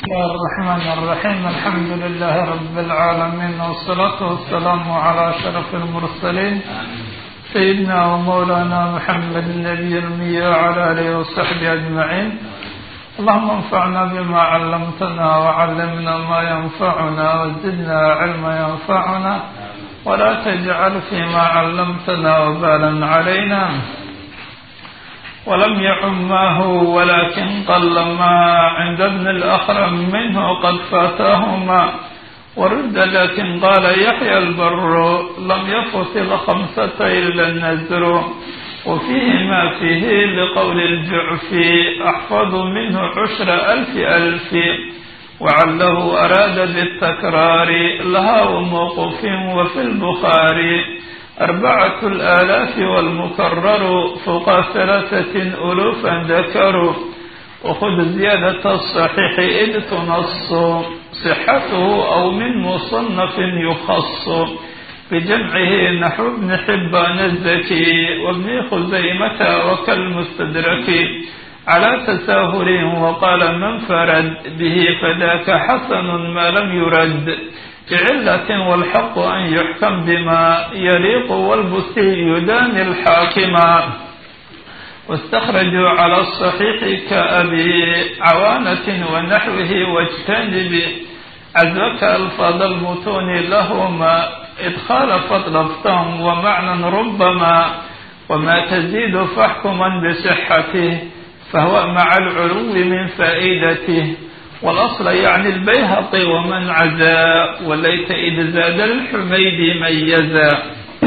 الله الرحمن الرحيم الحمد لله رب العالمين والصلاة والسلام على أشرف المرسلين سيدنا ومولانا محمد النبي الأمي وعلى آله وصحبه أجمعين اللهم انفعنا بما علمتنا وعلمنا ما ينفعنا وزدنا علما ينفعنا ولا تجعل فيما علمتنا وبالا علينا ولم يعم ما هو ولكن قل ما عند ابن الأخرم منه قد فاتهما ورد لكن قال يحيى البر لم يفت الخمسة إلا النزر وفيه ما فيه لقول الجعفي أحفظ منه عشر ألف ألف وعله أراد بالتكرار لها وموقف وفي البخاري أربعة الآلاف والمكرر فوق ثلاثة ألوفا ذكروا وخذ زيادة الصحيح إذ تنص صحته أو من مصنف يخص بجمعه نحو ابن حبان الزكي وابن خزيمة وكالمستدرك على تساهل وقال من فرد به فذاك حسن ما لم يرد بعلة والحق أن يحكم بما يليق والبسي يدان الحاكما واستخرجوا على الصحيح كأبي عوانة ونحوه واجتنب عزوك ألفاظ المتون لهما إذ خالفت لفظا ومعنى ربما وما تزيد فاحكما بصحته فهو مع العلو من فائدته والأصل يعني البيهقي ومن عزا وليت إذ زاد الحميد ميزا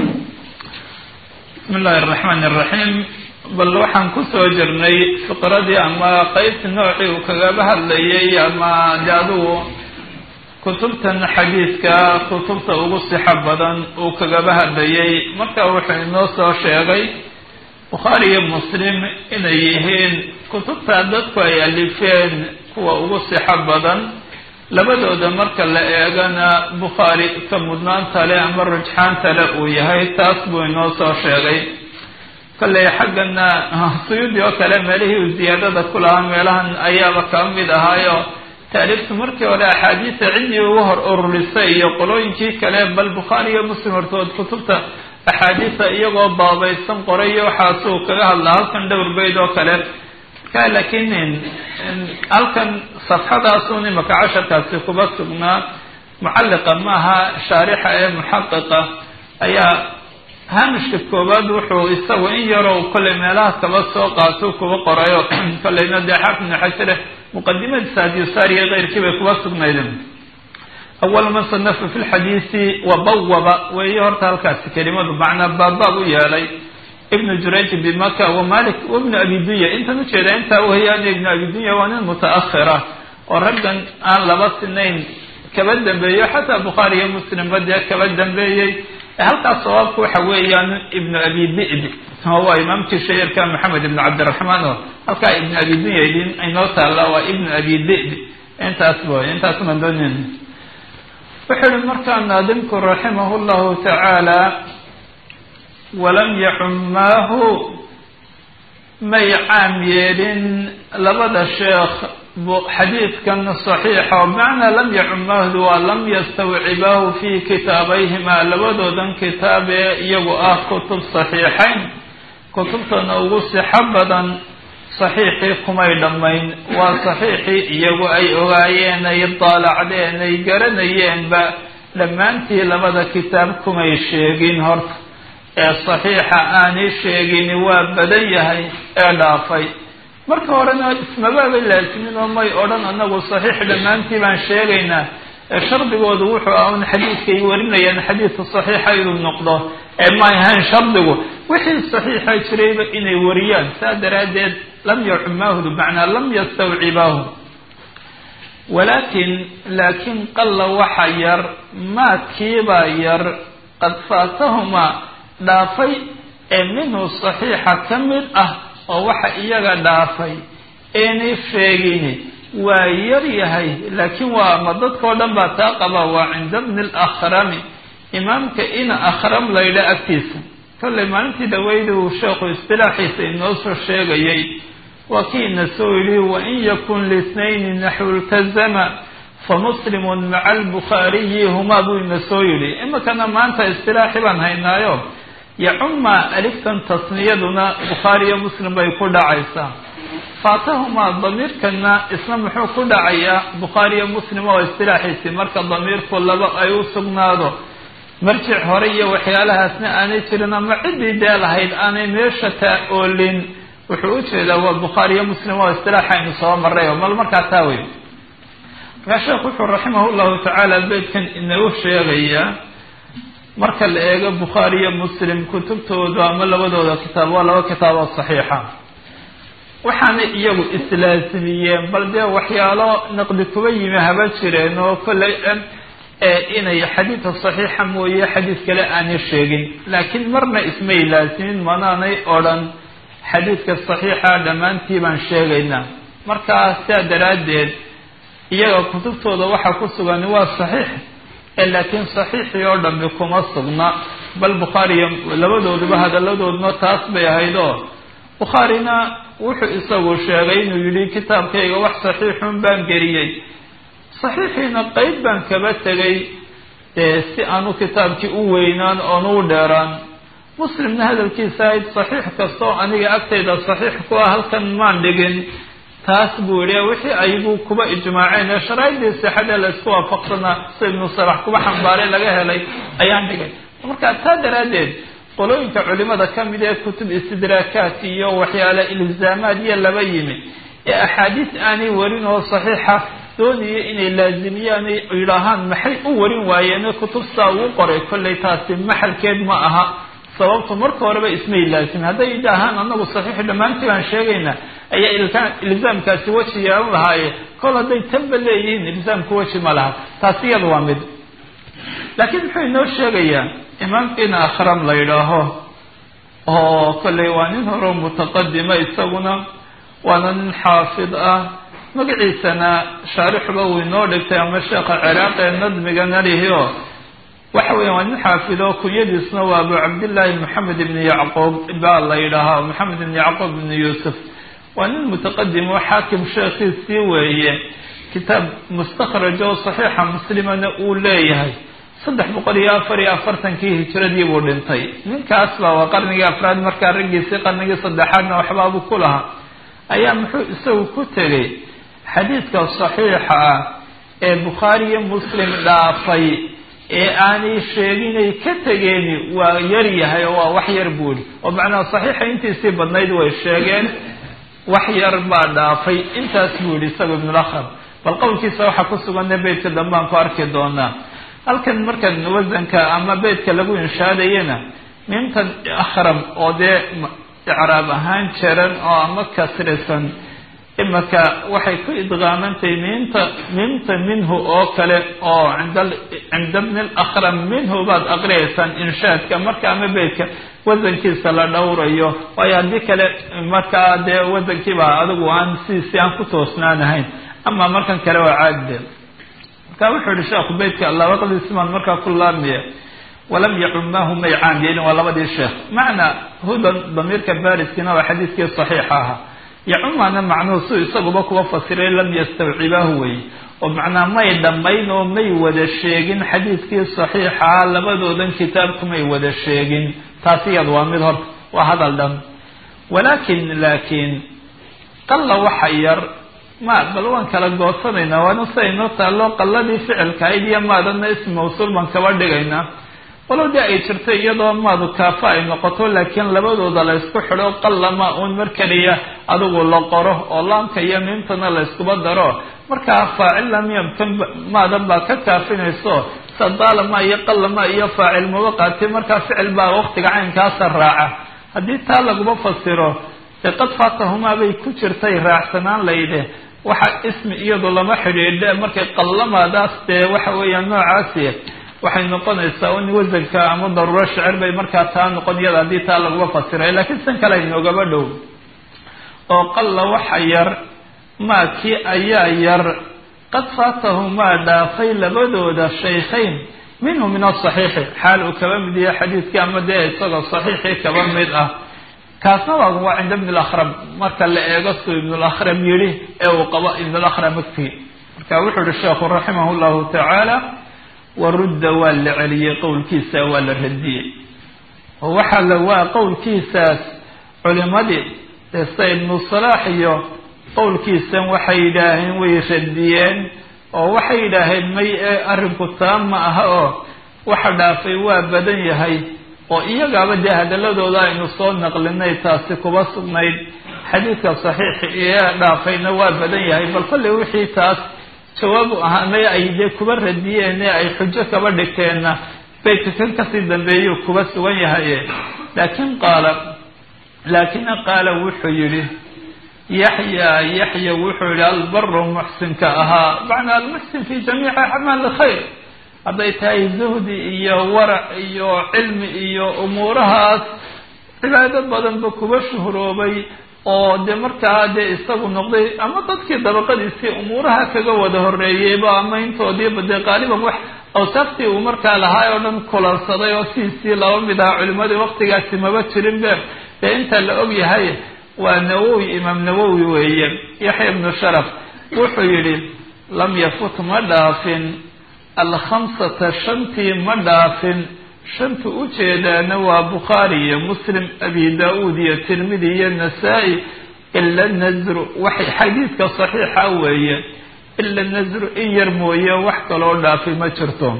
بسم الله الرحمن الرحيم bal waxaan kusoo jirnay fiqradii ama qeybta noocii uu kagaba hadlayay ama de adugu kutubtan xadiidka kutubta ugu sixo badan uu kagaba hadlayay marka wuxuu inoo soo sheegay bukhaari iyo muslim inay yihiin kutubta dadku ay alifeen kuwa ugu sixo badan labadooda marka la eegana bukhaari ka mudnaanta le ama rujxaanta le uu yahay taas buu inoo soo sheegay kolley xaggana suyuudi oo kale meelihii uu ziyaadada ku lahaa meelahan ayaaba ka mid ahaayo taariiftu markii hore axaadiisa ciddii ugu hor ururisay iyo qolooyinkii kale bal bukhaari iyo muslim hortood kutubta axaadiisa iyagoo baabaysan qoray waxaasuu kaga hadlaa halkan dhowr bayd oo kale marka laakiin halkan safxadaasun imaka casharkaasi kuba sugnaa mucalliqa maaha shaarixa ee muxaqiqa ayaa haamishka koowaad wuxuu isagu in yaroo kolley meelaha kaba soo qaato kuba qorayo kolleyna dee xaafid ibnu xajare muqadimadiisa hadiyusaariya keyrkii bay kuba sugnaydeen awal man sanafa fi lxadiisi wabawaba weeye horta halkaasi kelimadu macnaa baabbaab u yeelay ibnu jurayj bimaka wa malik wabnu abi dunya intan ujeeda intaa weyaan ibnu abi dunya waa nin mutaakhira oo raggan aan laba sinayn kaba dambeeyo xataa bukhaari iyo muslimba dee kaba dambeeyey halkaas sawaabku waxa weeyaan ibnu abi di'bi waa imaamkii shayirka maxamed ibnu cabdiraxmaan oo halkaa ibnu abi dunya idin inoo taalla waa ibnu abi di'bi intaas boy intaas maan doonin wuxuu ihi markaa naadimku raximah llahu tacaala walam yaxumaahu may caam yeelin labada sheekh xadiidkan saxiixa oo bimacnaa lam yaxumaahdu waa lam yastawcibaahu fii kitaabayhimaa labadoodan kitaab ee iyagu ah kutub saxiixayn kutubtana ugu sixo badan saxiixii kumay dhammayn waa saxiixii iyagu ay ogaayeen ay daalacdeen ay garanayeenba dhammaantii labada kitaab kumay sheegin horta ee saxiixa aanay sheegin waa badan yahay ee dhaafay marka horena ismabaabay laasimin oo may odhan anagu saxiix dhammaantii baan sheegaynaa ee shardigoodu wuxuu ah un xadiidkay warinayaan xadiidka saxiixa inuu noqdo ee ma ahayn shardigu wixii saxiixa jirayba inay wariyaan saa daraaddeed lam yaxumaahdu macnaa lam yastawcibaahu walaakin laakiin qalla waxa yar maadkiibaa yar qad faatahumaa dhaafay ee minhu saxiixa ka mid ah oo waxa iyaga dhaafay eenay sheegini waa yar yahay laakiin waa ma dadkao dhan baa taa qaba waa cinda bni lakhrami imaamka ina akhram laydha agtiisa kolley maalintii dhaweyda uu sheekhu istilaaxiisa inoo soo sheegayay waa kiina soo yidhi wain yakun lisnayni naxwu ltazama famuslimun maca albukhaariyi humaa buu ina soo yidhi iminkana maanta istilaaxi baan haynaayo yacuma aliftan tasniyaduna bukhaariyo muslim bay ku dhacaysaa faatahumaa damiirkana isna muxuu ku dhacayaa bukhaariyo muslim oo istilaaxiisii marka damiirku laba ay u sugnaado marjic hore iyo waxyaalahaasna aanay jirin ama ciddii dee lahayd aanay meesha taa oolin wuxuu u jeedaa waa bukhaariyo muslim oo istilaaxa aynu soo maray oo mal markaa taa wey markaa sheekhu wuxuu raximah llahu tacaala beydkan inagu sheegayaa marka la eego bukhaariyo muslim kutubtoodu ama labadooda kitaab waa laba kitaab oo saxiixa waxaanay iyagu islaasimiyeen bal dee waxyaalo naqdi kuba yimi haba jireen oo kollay inay xadiidka saxiixa mooye xadiid kale aanay sheegin laakiin marna ismay laasimin manaanay odhan xadiidka saxiixa dhammaantii baan sheegaynaa markaa sidaa daraaddeed iyaga kutubtooda waxaa ku sugan waa saxiix laakiin saxiixii oo dhambi kuma sugna bal bukhaariyo labadooduba hadalladooduna taas bay ahayd oo bukhaarina wuxuu isagu sheegay inuu yidhi kitaabkayga wax saxiixun baan geliyey saxiixiina qeyb baan kaba tegay dee si aanu kitaabkii u weynaan oon u dheeraan muslimna hadalkiisa ahayd saxiix kastoo aniga agtayda saxiix ku ah halkan maan dhigin taas buu yihi wixii ayagu kuba ijmaaceen ee sharaaidii sixadee la isku waafaqsanaa si ibnu salax kuba xambaaray laga helay ayaan dhigay marka taa daraaddeed qolooyinka culimada ka mid ee kutub istidraakaat iyo waxyaale ilzaamaad iyo laba yimi ee axaadiis aanay warin oo saxiixa doonaya inay laazimiyaan yidhaahaan maxay u warin waayeen kutub saa ugu qoray kollay taasi maxalkeed ma aha sababtu marka horeba ismay laasimin hadday idhaahaan anagu saxiix dhammaantii baan sheegaynaa ayaa ilzaamkaasi weji yeelan lahaaye kol hadday tanba leeyihiin ilzaamku weji ma laha taasi iyada waa mid laakiin muxuu inoo sheegayaa imaamkiina akhram la yidhaaho oo kollay waa nin hore mutaqadima isaguna waana nin xaafid ah magaciisana shaarixuba uu inoo dhigtay ama sheekha ciraaqi ee nadmiga nalihio waxa weya waa nin xaafido kunyadiisna waa abu cabdillaahi moxamed ibni yacquub baa la yidhaahaa moxamed ibni yacquub ibni yuusuf waa nin mutaqadim oo xaakim sheekhiisii weeye kitaab mustakhraj oo saxiixa muslimana uu leeyahay saddex boqol iyo afar iyo afartankii hijiradii buu dhintay ninkaas baa waa qarnigii afraad markaa raggiisii qarnigii saddexaadna waxbaabuu ku lahaa ayaa muxuu isagu ku tegay xadiidka saxiixa ah ee bukhaari iyo muslim dhaafay ee aanay sheeginay ka tegeeni waa yar yahay oo waa wax yar buuri oo macnaha saxiixa intiisii badnayd way sheegeen wax yar baa dhaafay intaas buu yihi isaga ibnulakram bal qowlkiisa waxaa ku suganna beytka dambaan ku arki doonaa halkan markan wasanka ama beytka lagu inshaadayana miimtan akhram oo dee icraab ahaan jaran oo ama kasrisan imaka waxay ku idqaamantahay miimta miimta minhu oo kale oo cinda cinda bni lakram minhu baad aqriyaysaan inshaadka marka ama beytka wasankiisa la dhowrayo waayo haddii kale markaa dee wasankiiba adigu aan sidiisii aan ku toosnaanahayn ama markan kale waa caadide marka wuxuu yihi sheekhu beytka labaqdiisimaan markaa ku laabmiya walam yacumaahu may caam yeelin waa labadii sheekh macnaa hudan damiirka bariskiina waa xadiiskii saxiixa ahaa yacumana macnuhu su isaguba kuwa fasiray lam yastawcibaahu wey oo macnaa may dhammayn oo may wada sheegin xadiiskii saxiixaa labadoodan kitaabkumay wada sheegin taasi iyad waa mid horta waa hadal dhan walaakin laakiin qalla waxa yar ma bal waan kala goosanaynaa waana sida inoo taallo qalladii ficilkahayd iyo maadana ism mawsuul baan kaba dhigaynaa walow dee ay jirto iyadoo maadu kaafa ay noqoto laakiin labadooda la ysku xidho qallama uun mar keliya adigu la qoro oo laamka iyo miimtana la yskuba daro markaa faacil lam yamkan maadan baa ka kaafinayso sadaalama iyo qallama iyo faacil maba qaati markaa ficil baa waqtiga caynkaasa raaca haddii taa laguma fasiro dee qad faatahumaa bay ku jirtay raacsanaan layidhi waxa ismi iyadu lama xidhiidhe markay qallamadaas dee waxa weeyaan noocaasi waxay noqonaysaa in wasanka ama daruuro shicir bay markaa taa noqon iyada haddii taa laguma fasiray laakiin san kale inoogaba dhow oo qalla waxa yar maa kii ayaa yar qad faatahu maa dhaafay labadooda shaykhayn minhu min asaxiixi xaal uu kaba mid yahay xadiidkii ama dee isagoo saxiixii kaba mid ah kaasna waa waa cinda ibn اlakram marka la eego suu ibn اlakram yihi ee uu qabo ibn اlakram agtii marka wuxuu yihi sheekhu raximah اllahu tacaala warudda waa la celiyey qowlkiisa waa la radiyey oo waxaa la waa qowlkiisaas culimadii desta ibnu salaax iyo qowlkiisan waxay yidhaaheen way radiyeen oo waxay yidhaaheen may ee arrinku taa ma aha oo waxa dhaafay waa badan yahay oo iyagaaba dee hadaladooda aynu soo naqlinay taasi kuba sugnayd xadiidka saxiixi ee dhaafayna waa badan yahay bal kolley wixii taas jawaabu ahaanay ay dee kuba radiyeen ee ay xujo kaba dhigteenna baytka kan kasii dambeeyuu kuba sugan yahaye laakiin qaala laakina qaala wuxuu yidhi yaxya yaxya wuxuu yihi albaru muxsinka ahaa macnaa almuxsin fi jamiici acmaali khayr hadday tahay zuhdi iyo warac iyo cilmi iyo umuurahaas cibaado badanba kuba shuhroobay oo dee markaa dee isagu noqday ama dadkii dabaqadiisii umuuraha kaga wada horeeyeyba ama intoodiiba dee qaaliban wax awsaaftii uu markaa lahaay oo dhan kulansaday oo sidiisii laba mid aha culimadii waqtigaasi maba jirin be dee inta la og yahay waa nawowi imaam nawowi weeye yaxya ibnu sharaf wuxuu yidhi lam yafut ma dhaafin alkhamsata shantii ma dhaafin shanta ujeedaana waa bukhaari iyo muslim abi da-uud iyo tirmidi iyo nasaa-i ila nasru waxay xadiidka saxiixa weeye ila nasru in yar mooye wax kaloo dhaafay ma jirto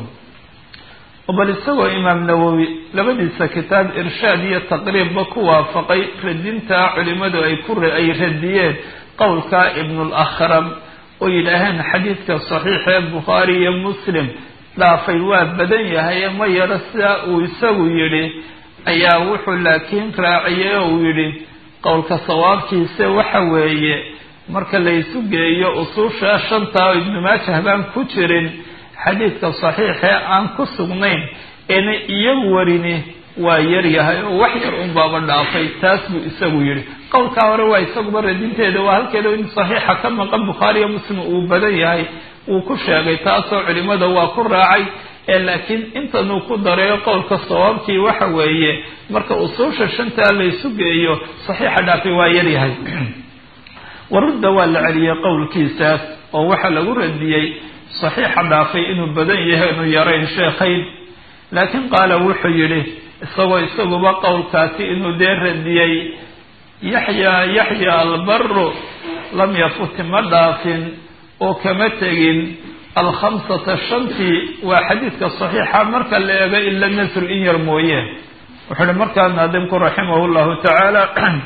bal isagoo imaam nawowi labadiisa kitaab irshaad iyo taqriibba ku waafaqay radintaa culimadu ay ku ay radiyeen qowlka ibnulakram oo yidhaaheen xadiidka saxiix ee bukhaari iyo muslim dhaafay waa badan yahay ma yaro sidaa uu isagu yidhi ayaa wuxuu laakiin raaciyey oo uu yidhi qowlka sawaabkiisa waxa weeye marka laysu geeyo usuusha shantaa oo ibnu maajah baan ku jirin xadiidka saxiixee aan ku sugnayn eena iyagu warini waa yar yahay oo wax yar un baaba dhaafay taas buu isagu yidhi qowlkaa hore waa isaguba radinteeda waa halkeeda in saxiixa ka maqan bukhaariyo muslim uu badan yahay wuu ku sheegay taasoo culimada waa ku raacay ee laakiin intanuu ku dareeyo qowlka sawaabkii waxa weeye marka usuusha shantaa laysu geeyo saxiixa dhaafay waa yar yahay warudda waa la celiyey qowlkiisaas oo waxaa lagu radiyey saxiixa dhaafay inuu badan yahay inuu yarayn sheekhayn laakiin qaala wuxuu yidhi isagoo isaguba qowlkaasi inuu dee radiyey yaxya yaxya albaru lam yafuti ma dhaafin oo kama tegin alkhamsata shantii waa xadiidka saxiixa marka la eego ila nasru in yar mooye wuxuu uhi markaa naadimku raximahu llahu tacaala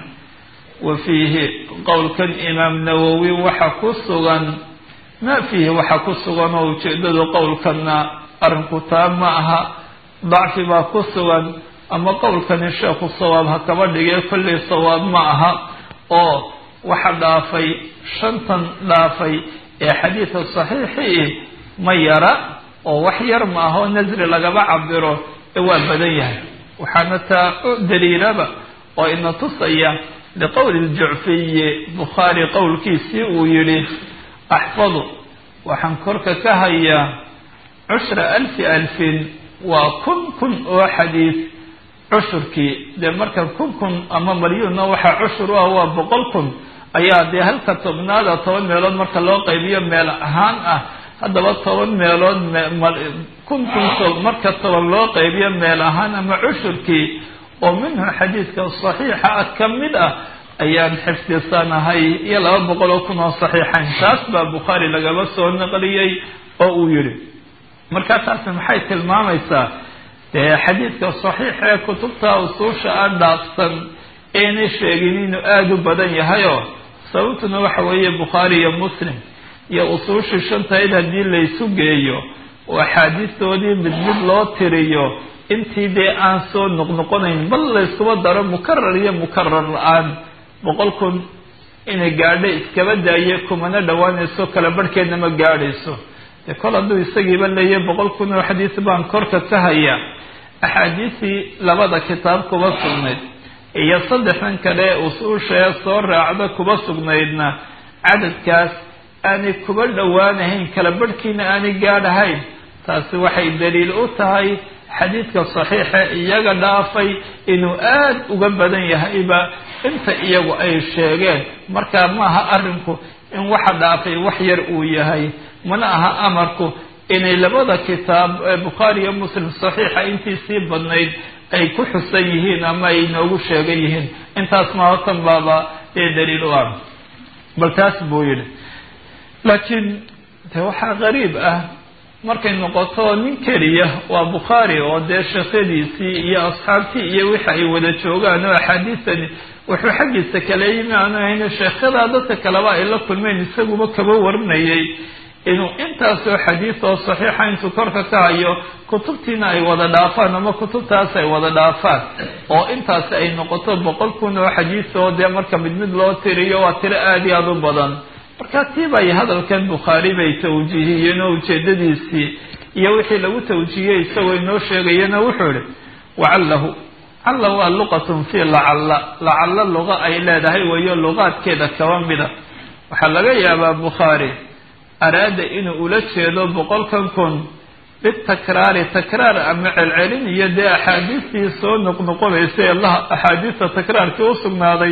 wa fiihi qowlkan imaam nawowi waxa ku sugan ma fiihi waxa ku sugan oo ujeedadu qowlkanna arrinku taa ma aha dacfi baa ku sugan ama qowlkani sheekhu sawaab ha kaba dhigee kollay sawaab ma aha oo waxa dhaafay shantan dhaafay ee xadiidka saxiixii ma yara oo wax yar ma aha oo nasri lagaba cabiro ee waa badan yahay waxaana taa u daliilaba oo ina tusaya liqowli ljucfiyi bukhaari qowlkiisii uu yidhi axfadu waxaan korka ka hayaa cushra alfi alfin waa kun kun oo xadiis cushurkii dee marka kun kun ama malyuunna waxaa cushur u ah waa boqol kun ayaa dee halka tobnaada toban meelood marka loo qaybiyo meel ahaan ah haddaba toban meelood kun kun marka toban loo qaybiyo meel ahaan ama cushurkii oo minhu xadiidka saxiixa ah ka mid ah ayaan xifdisanahay iyo laba boqol oo kun oo saxiixayn taas baa bukhaari lagaba soo naqliyey oo uu yidhi markaa taasi maxay tilmaamaysaa dee xadiidka saxiix ee kutubta usuusha a dhaafsan aynay sheegin inuu aada u badan yahayoo sababtuna waxa weeye bukhaari iyo muslim iyo usuushii shantayd haddii laysu geeyo oo axaadiistoodii mid mid loo tiriyo intii dee aan soo noqnoqonayn bal layskuba daro mukarar iyo mukarar la-aan boqol kun inay gaadho iskaba daaye kumana dhowaanayso kala barhkeedna ma gaadhayso dee kol hadduu isagiiba leeyahy boqol kun oo xadiis baan korka ka hayaa axaadiisii labada kitaab kuba sugnayd iyo saddexdan kale usuushee soo raacda kuba sugnaydna cadadkaas aanay kuba dhowaanahayn kala barhkiina aanay gaadhahayn taasi waxay daliil u tahay xadiidka saxiixa iyaga dhaafay inuu aada uga badan yahayba inta iyagu ay sheegeen markaa maaha arrinku in waxa dhaafay wax yar uu yahay mana aha amarku inay labada kitaab bukhaari iyo muslim saxiixa intii sii badnayd ay ku xusan yihiin ama ay noogu sheegan yihiin intaas mahotan baaba ee daliil u ah bal taas buu yidhi laakiin de waxaa qariib ah markay noqoto nin keliya waa bukhaari oo dee sheekhadiisii iyo asxaabtii iyo wixi ay wada joogaan oo axaadiistani wuxuu xaggiisa kala yimi aanu hayne sheekhadaa dadka kaleba ay la kulmeen isaguba kaba warinayay inuu intaasoo xadiis oo saxiixa intuu korka ka hayo kutubtiina ay wada dhaafaan ama kutubtaas ay wada dhaafaan oo intaasi ay noqoto boqol kun oo xadiis oo dee marka mid mid loo tiriyo waa tiro aada iyo aada u badan marka tiibay hadalkan bukhaari bay tawjiihiyeen oo ujeedadiisii iyo wixii lagu tawjiihiyey isagoo inoo sheegayana wuxuu ihi wacallahu calla waa luqatun fii lacalla lacalla luqa ay leedahay wayo luqaadkeeda kaba mida waxaa laga yaabaa bukhaari araada inuu ula jeedo boqolkan kun bitakraari takraar ama celcelin iyo dee axaadiistii soo noqnoqonaysa allaha axaadiista takraarkii u sugnaaday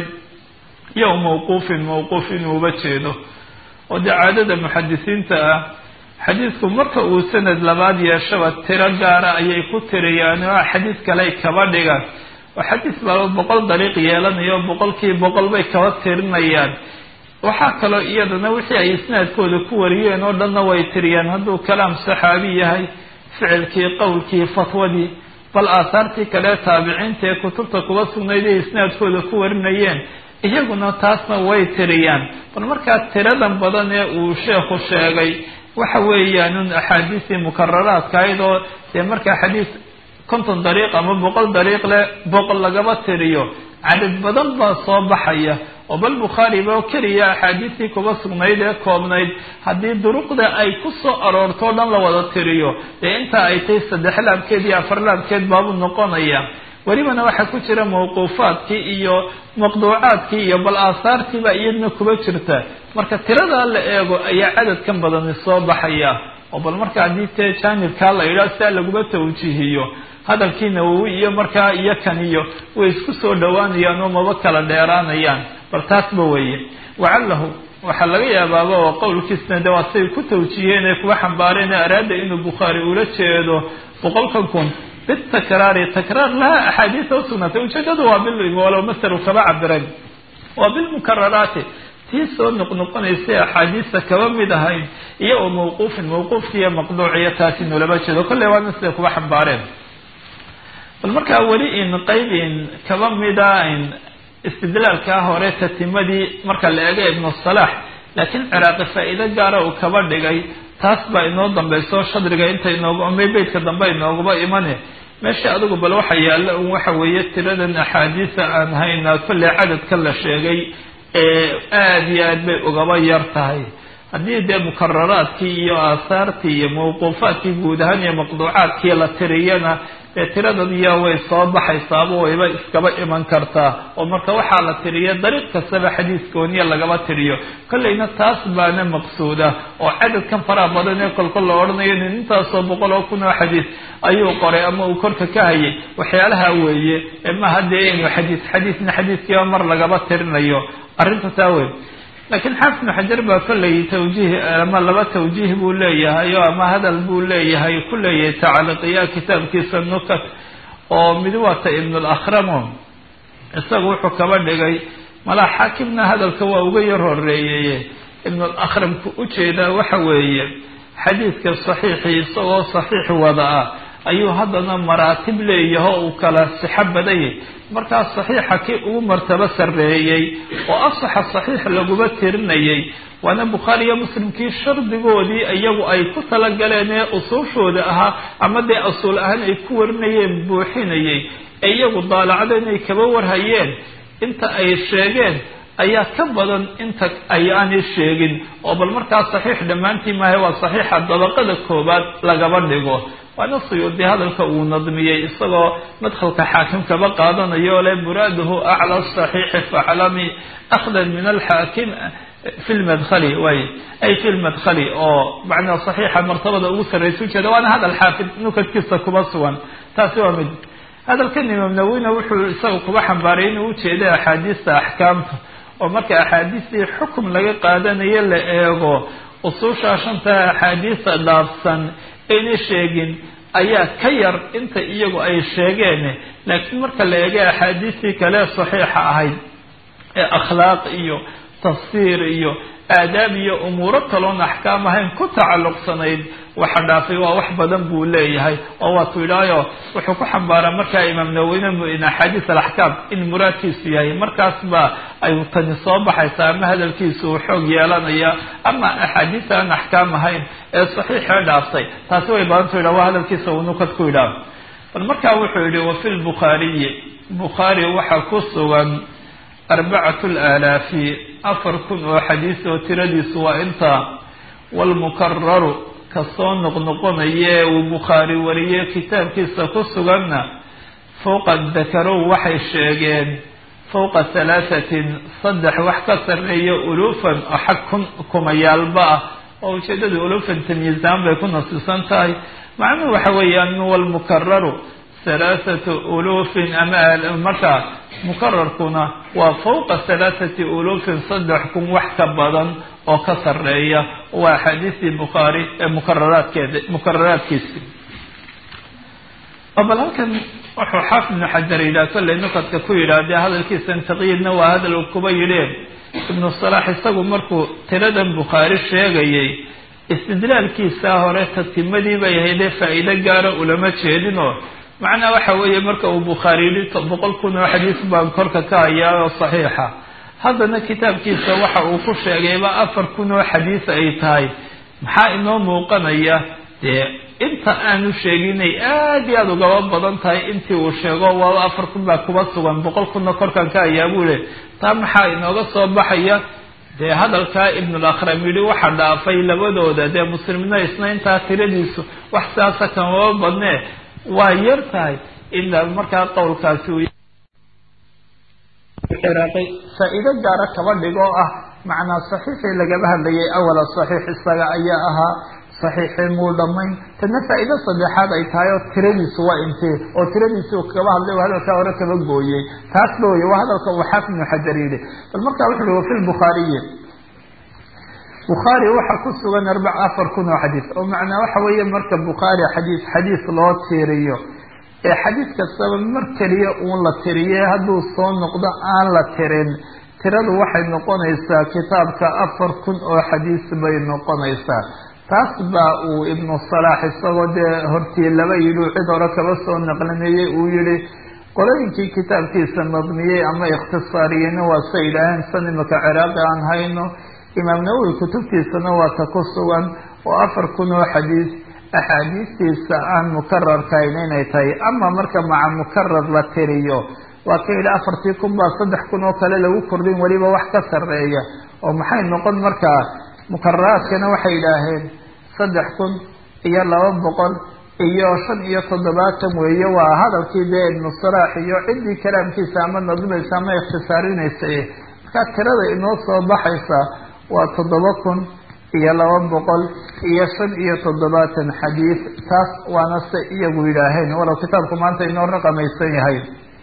iyo mawquufin mawquuf inuuba jeedo oo dee caadada muxadisiinta ah xadiidku marka uu sanad labaad yeeshaba tiro gaara ayay ku tiriyaan oo xadiis kale kaba dhigaan oo xadiis laba boqol dariiq yeelanayo boqolkii boqol bay kaba tirinayaan waxaa kaloo iyadana wixii ay isnaadkooda ku wariyeen oo dhanna way tiriyaan hadduu kalaam saxaabi yahay ficilkii qowlkii fatwadii bal aahaartii kale taabiciinta ee kutubta kuba sugnayd ay isnaadkooda ku warinayeen iyaguna taasna way tiriyaan bal markaa tiradan badan ee uu sheekhu sheegay waxa weeyaan un axaadiistii mukararaadka ahayd oo dee markaa xadiis konton dariiq ama boqol dariiq leh boqol lagaba tiriyo cadad badan baa soo baxaya oo bal bukhaariba keliya axaadiistii kuba sugnayd ee koobnayd haddii duruqda ay ku soo aroorto o dhan la wada tiriyo dee intaa ay tahay saddex laabkeed iyo afar laabkeed baabuu noqonaya welibana waxaa ku jira mawquufaadkii iyo maqduucaadkii iyo bal aahaartiiba iyadna kuba jirta marka tiradaa la eego ayaa cadadkan badani soo baxaya oo bal marka haddii tee jaanibkaa la yidhaha sidaa laguma tawjiihiyo hadalkii nawowi iyo markaa iyo kan iyo way isku soo dhowaanayaan oo maba kala dheeraanayaan bal taasba weeye wacallahu waxaa laga yaabaaba oo qowlkiisna de waa say ku tawjiiheen ee kuwa xambaareen ee araada inuu bukhaari ula jeedo boqolkan kun bitakraari takraar laha axaadiisa usugnaatay ujeedadu waa bil walow masalu kaba cabiran waa bilmukararaati tii soo noqnoqonaysay axaadiista kaba mid ahayn iyo oo mawquufin mawquufkiiyo maqduuciyo taasi nolaba jeedo kolley waana siday kuba xambaareen bal markaa weli in qaybin kaba mida in istidlaalkaa hore tatimadii marka la eego ibnu salaax laakiin ciraaqi faa-iido gaara uu kaba dhigay taas baa inoo dambayso shadriga inta inoogu ama beydka dambe inooguba imane meesha adigu bal waxa yaalla un waxa weeye tiradan axaadiisa aan haynaa kolley cadadka la sheegay ee aada iyo aad bay ugaba yar tahay haddii dee mukararaadkii iyo aahaartii iyo mawquufaadkii guud ahaan iyo maqduucaadkii la tiriyana dee tiradadiya way soo baxaysaaba wayba iskaba iman kartaa oo marka waxaa la tiriya dariiq kastaba xadiis gooniya lagaba tiriyo kolleyna taas baana maqsuuda oo cadadkan faraha badan ee kolkol la odhanayo nin intaasoo boqol oo kun oo xadiis ayuu qoray ama uu korka ka hayay waxyaalaha weeye maha dee inuu xadiis xadiisna xadiiskiiba mar lagaba tirinayo arrinta taa wey laakiin xaafid ibnu xajar baa kolley tawjiih ama laba tawjiih buu leeyahay oo ama hadal buu leeyahay ku leeyahay tacliiqiya kitaabkiisa nukat oo mid wata ibnulakhramo isagu wuxuu kaba dhigay malaa xaakimna hadalka waa uga yar horeeyeye ibnulakramku ujeedaa waxa weeye xadiidka saxiixii isagoo saxiix wada ah ayuu haddana maraatib leeyaho uu kala sixo badayay markaas saxiixa kii ugu martabo sarreeyey oo asaxa saxiix laguma tirinayay waana bukhaari iyo muslimkii shardigoodii iyagu ay ku talagaleen ee usuushooda ahaa ama dee asuul ahaan ay ku warinayeen buuxinayay ee iyagu daalacdo inay kaba warhayeen inta ay sheegeen ayaa ka badan inta ay aanay sheegin oo bal markaas saxiix dhammaantii maaha waa saxiixa dabaqada koobaad lagaba dhigo waana suyuudi hadalka uu nadmiyey isagoo madkhalka xaakim kaba qaadanayo le muraaduhu acla saxiixi faclami akhdan min alxaakim fi lmadkhali way ay fi lmadkhali oo macnaa saxiixa martabada ugu sarraysa ujeeda waana hadal xaafid nukadkiisa kuma sugan taasi waa mid hadalkan imaam nawina wuxuu isaga kuba xambaaray inuu ujeeday axaadiista axkaamta oo marka axaadiistii xukum laga qaadanayo la eego usuusha shanta axaadiista dhaafsan ayna sheegin ayaa ka yar inta iyagu ay sheegeen laakiin marka la eega axaadiistii kale saxiixa ahayd ee akhlaaq iyo tafsiir iyo aadaab iyo umuuro kaloon axkaam ahayn ku tacalluqsanayd waxa dhaafay waa wax badan buu leeyahay oo waatuu idhaayo wuxuu ku xambaaraa markaa imaam naweyne in axaadiis alaxkaam in muraadkiisu yahay markaas baa ay tani soo baxaysaa ama hadalkiisu uu xoog yeelanaya ama axaadiis aan axkaam ahayn ee saxiixee dhaaftay taasi way badanta idha waa hadalkiisa uu nukad ku idhaah bal markaa wuxuu yihi wa fi lbukhaariyi bukhaari waxaa ku sugan arbacatu laalaafi afar kun oo xadiis oo tiradiisu waa intaa waalmukararu kasoo noqnoqonaye uu bukhaari wariyey kitaabkiisa ku suganna fowqa dakarow waxay sheegeen fowqa halaathatin saddex wax ka sarreeya ulufan oo xag kun kumayaalba ah oo ujeedada ulufan tamyiizaan bay ku nasisan tahay macnuhu waxa weeyaan walmukararu halaathatu ulufin ama markaa mukararkuna waa fowqa halaathati ulufin saddex kun wax ka badan oo ka sarreeya waa axaadiistii bukhaari ee mukararaadkeeda mukararaadkiisi oo bal halkan wuxuu xaafid ibnu xajar yidhaha kollay nukadka ku yidhaahdee hadalkiisan taqyiidna waa hadal uu kuba yidheen ibnu salaax isagu markuu tiradan bukhaari sheegayay istidlaalkiisaa hore tatimadii bay ahaydee faa'iido gaara ulama jeedinoo macnaa waxa weeye marka uu bukhaari yidhi boqol kun oo xadiis baan korka ka hayaa oo saxiixa haddana kitaabkiisa waxa uu ku sheegayba afar kun oo xadiis ay tahay maxaa inoo muuqanaya dee inta aanu sheeginay aada iyo aada ugaba badan tahay intii uu sheego waaba afar kun baa kuba sugan boqol kunna korkan ka hayaa buu le taa maxaa inooga soo baxaya dee hadalkaa ibnulakram yidhi waxa dhaafay labadooda dee muslimna isna intaa tiradiisu wax sidaasa kamaba badnee waa yar tahay ilaa markaa qowlkaasi uu ciraaqay faa-iido gaara kaba dhigoo ah macnaa saxiixii lagaba hadlayay awala saxiix isaga ayaa ahaa saxiixii muu dhamayn tadna faa-iido saddexaad ay tahay oo tiradiisu waa intee oo tiradiisi uu kaba hadlay oo hadalkaa hore kaba gooyey taas ba wey waa hadalka uu xaafid ibnu xajar yidhi bal markaa wuxu uhi wafi lbukhaariyi bukhaari waxaa ku sugan arbac afar kun oo xadiis oo macnaa waxa weeye marka bukhaari xadiis xadiis loo tiiriyo ee xadiis kastaba mar keliya uun la tiriye hadduu soo noqdo aan la tirin tiradu waxay noqonaysaa kitaabka afar kun oo xadiis bay noqonaysaa taas baa uu ibnu salaax isagoo dee hortii laba yidhi cid hore kaba soo naqlinayay uu yihi qolooyinkii kitaabkiisa mabniyey ama ikhtisaariyeyna waa sa yidhaaheen san imaka ciraaqi aan hayno imaam nawowi kutubtiisana waa ta ku sugan oo afar kun oo xadiis axaadiistiisa aan mukararkahayn inay tahay ama marka maca mukarar la tiriyo waa ka yidhi afartii kun baa saddex kun oo kale lagu kordhin weliba wax ka sarreeya oo maxay noqon markaa mukararaadkana waxay yidhaaheen saddex kun iyo laba boqol iyo shan iyo toddobaatan weeye waa hadalkii dee ibnu salaax iyo ciddii kalaamkiisa ama nadmaysa ama ikhtisaarinaysa markaa tirada inoo soo baxaysa waa toddoba kun iyo laba boqol iyo shan iyo toddobaatan xadiis taas waana se iyagu yidhaaheen walow kitaabku maanta inoo raqamaysan yahay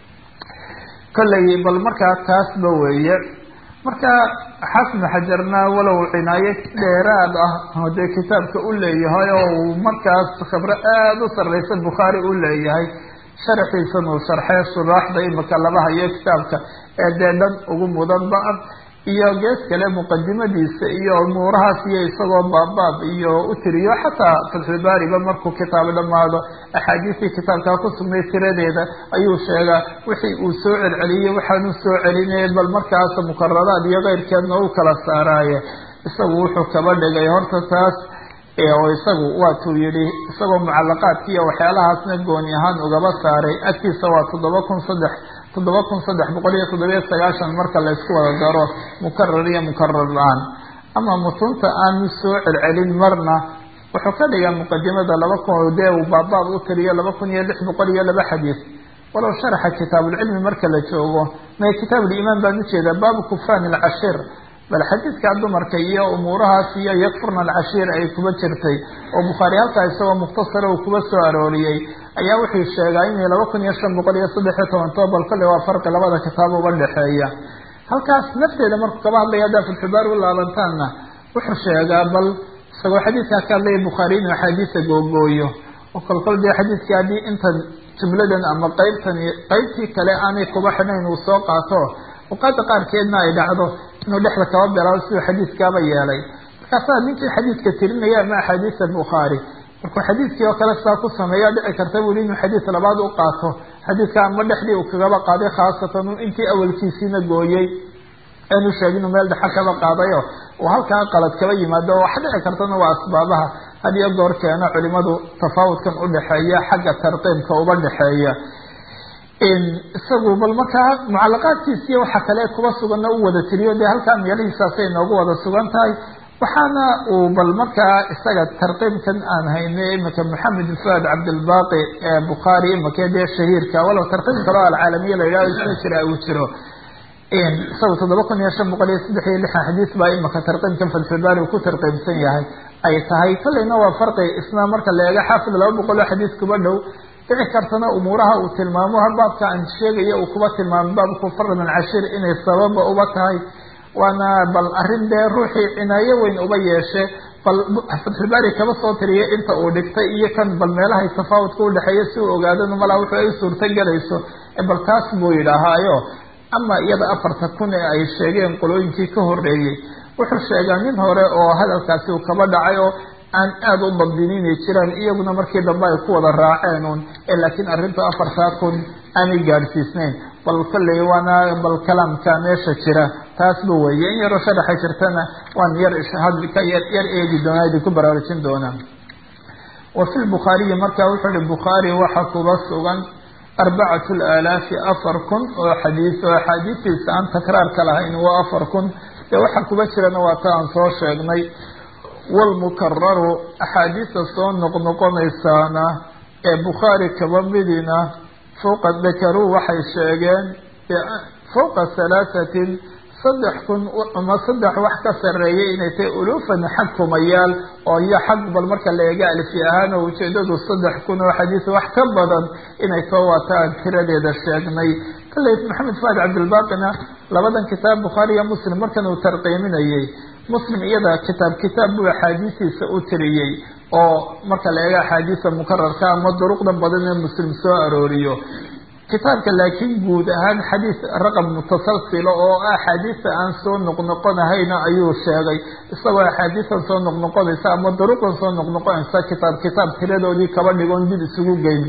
kollay bal markaa taasba weeye marka xafnu xajarna walow cinaayo dheeraad ah oo dee kitaabka u leeyahay oo uu markaas khibro aada u sarreysa bukhaari u leeyahay sharaxiisan uu sharxee shuraaxda imika laba hayo kitaabka ee dee dhan ugu mudanba ah iyo gees kale muqadimadiisa iyo umuurahaas iyo isagoo baabaab iyo u tiriyo xataa fatxulbaariba markuu kitaab dhamaado axaadiistii kitaabkaa ku sugnay tiradeeda ayuu sheegaa wixii uu soo celceliyey waxaanu soo celinayay bal markaas mukararaad iyo keyrkeedna u kala saaraaye isagu wuxuu kaba dhigay horta taas oo isagu waatuu yidhi isagoo mucalaqaadki iyo waxyaalahaasna gooni ahaan ugaba saaray agtiisa waa toddoba kun saddex toddoba kun saddex boqol iyo toddobiyo sagaashan marka laysku wada daro mukarar iyo mukarar la-aan ama mutunta aanu soo celcelin marna wuxuu ka dhigaa muqadimada laba kun dee uu baabaab u tiriyo laba kun iyo lix boqol iyo laba xadiis walow sharaxa kitaabulcilmi marka la joogo mae kitaabulimaan baan ujeedaa baabu kufraan alcashir bal xadiidkaa dumarka iyo umuurahaas iyo yakfurna alcashiir ay kuba jirtay oo bukhaari halkaa isagoo mukhtasara uu kuba soo arooriyey ayaa wuxuu sheegaa inay laba kun iyo shan boqol iyo saddex iyo toban too bal kolley waa farqi labada kitaab uga dhexeeya halkaas nafteeda markuu kaba hadlaya haddaa fatxubaar u laabantaanna wuxuu sheegaa bal isagoo xadiidkaa ka hadlaya bukhaari inuu axaadiisa googooyo oo kolkol dee xadiidkii haddii intan jumladan ama qeybtan qeybtii kale aanay kuba xidhayn uu soo qaato awqaada qaarkeedna ay dhacdo inuu dhexda kaba bilaabo siduu xadiidkaaba yeelay markaasaa ninkii xadiidka tirinaya ama axaadiisa bukhaari markuu xadiidkii oo kale sidaa ku sameeya dhici karta buli inuu xadiid labaad u qaato xadiidka ama dhexdii uu kagaba qaaday khaasatan intii awalkiisiina gooyey aanu sheegin meel dhexa kaba qaadayo uu halkaa qalad kaba yimaado wax dhici kartana waa asbaabaha had iyo goor keeno culimadu tafaawudkan udhexeeya xagga tarqiibka uba dhexeeya isagu bal markaa mucalaqaadkiisiiyo waxa kale kuba suganna u wada tiriyo dee halkaa meelihiisaasay noogu wada sugan tahay waxaana uu bal markaa isaga tarqiibkan aan haynay imika maxamed fuad cabdilbaqi ee bukhaari imika dee shahiirka walow tarqiib kaloo alcaalamiya la yidhahdo isna jira uu jiro isaga toddoba kun iyo shan boqol iyo saddex iyo lixan xadiis baa imika tarqiibkan fatxulbaari uu ku tarqiibsan yahay ay tahay kolleyna waa farqi isna marka la eego xaafid laba boqol oo xadiis kuba dhow dhici kartana umuuraha uu tilmaamo ha baabka aan sheegaya uu kuba tilmaamo baabku fardan cashir inay sababa uba tahay waana bal arrin dee ruuxii cinaayo weyn uba yeeshe bal fatxulbaari kaba soo tiriya inta uu dhigtay iyo kan bal meelahay tafaawudka udhexeeya si uu ogaadana malaa wuxuu ay suurto gelayso bal taas buu yidhaahaayo ama iyada afarta kun ee ay sheegeen qolooyinkii ka horeeyey wuxuu sheegaa nin hore oo hadalkaasi uu kaba dhacay oo aan aada u dabdin inay jiraan iyaguna markii dambe ay ku wada raaceen un laakiin arrintu afartaa kun aanay gaadhsiisnayn bal kolley waana bal kalaamka meesha jira taasba weeye in yaroo sharaxa jirtana waan yar hadka yar yar eegi doonaa idinku baraarujin doonaa wa fi lbukhaariyi marka wuxuu ihi bukhaari waxa kuba sugan arbacatu laalaafi afar kun oo xadiis oo axaadiistiisa aan takraarka lahayn waa afar kun dee waxa kuba jirana waa ta aan soo sheegnay walmukararu axaadiista soo noqnoqonaysaana ee bukhaari kaba midina fowqa dakaruu waxay sheegeen fowqa halaahatin saddex kun ama saddex wax ka sareeyay inay tahay ulufan xag kumayaal oo iyo xag bal marka la eega alfi ahaan oo ujeedadu saddex kun oo xadiis wax ka badan inay too waata aan tiradeeda sheegnay kalley maxamed fuad cabdilbaqina labadan kitaab bukhaari iyo muslim markan uu tarqiiminayay muslim iyada kitaab kitaab buu axaadiistiisa u tiriyey oo marka la eega axaadiista mukararka ama duruqda badan ee muslim soo arooriyo kitaabka laakiin guud ahaan xadiis raqam mutasalsila oo axaadiista aan soo noqnoqonahayna ayuu sheegay isagoo axaadiistan soo noqnoqonaysa ama duruqdan soo noqnoqonaysa kitaab kitaab tiradoodii kaba dhigoon dib isugu geyn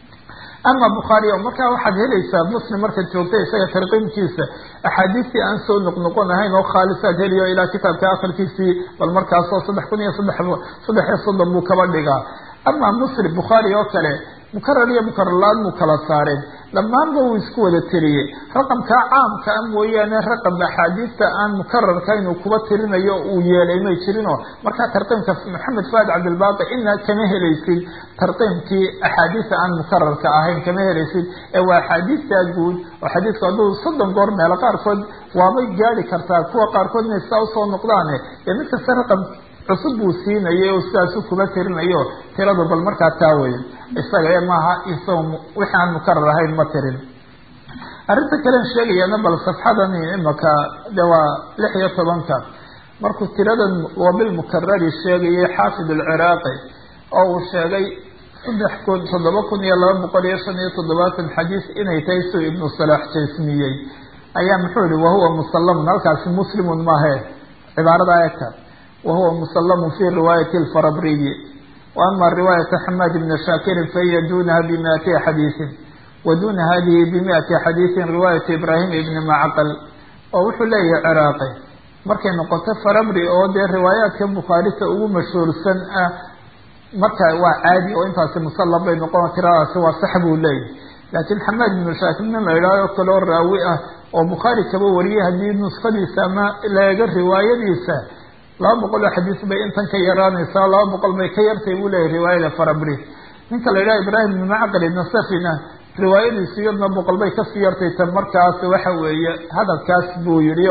ama bukhaari o markaa waxaad helaysaa muslim markaad joogta isaga tarqiimkiisa axaadiistii aan soo noqnoqon ahayn oo khaalisaad heliyo ilaa kitaabka akhirkiisii bal markaasoo saddex kun iyo saddex saddex iyo soddon buu kaba dhigaa ama muslim bukhaari oo kale mukarar iyo mukararla-aan muu kala saareen dhammaanba wuu isku wada tiriyey raqamkaa caamka a mooyaane raqam axaadiista aan mukararka inuu kuba tirinayo uu yeelay may jirinoo markaa tarqiimka maxamed fuad cabdilbaqi ina kama helaysid tarqiimkii axaadiista aan mukararka ahayn kama helaysid ee waa axaadiista guud oo xadiisku hadduu soddon goor meelo qaarkood waabay gaadi kartaa kuwa qaarkood inay sidaa usoo noqdaane dee mid kasta raqam cusub buu siinayay oo sidaasu kuba tirinayo tiradu bal markaa taa wey isaga ee maaha isaga wixii aan mukarar ahayn ma tirin arrinta kalen sheegayana bal safxadan imaka de waa lix iyo tobanka markuu tiradan wabilmukarari sheegayay xaafid alciraaqi oo uu sheegay saddex kun toddoba kun iyo laba boqol iyo shan iyo toddobaatan xadiis inay tahay suu ibnu salaax jasmiyey ayaa muxuu yihi wahuwa musallamun halkaasi muslimun maahe cibaarada eegta wahuwa musallamu fi riwaayati alfarabriyi wa ama riwaayata xamaad ibni shaakirin fahiya dunaha bimiati xadiisin wa duna hadihi bimiati xadiisin riwaayatu ibraahim ibni macqal oo wuxuu leeyahay ciraaqi markay noqoto farabri oo dee riwaayaadka bukhaarita ugu mashhuursan ah marka waa caadi oo intaasi musallam bay noqon tiradaasi waa sax buu leeyahy laakiin xamaad ibnu shaakir nin la idhaaho kaloo raawi ah oo bukhaari kaba wariyay haddii nuskadiisa ama laega riwaayadiisa laba boqol oo xadiis bay intan ka yaraanaysaa laba boqol bay ka yartay buu leeyahy riwaayada farabri ninka la yidhaha ibraahim ibn macqal nasafina riwaayadiisu iyadna boqol bay kasii yartay tan markaas waxa weeye hadalkaas buu yihi o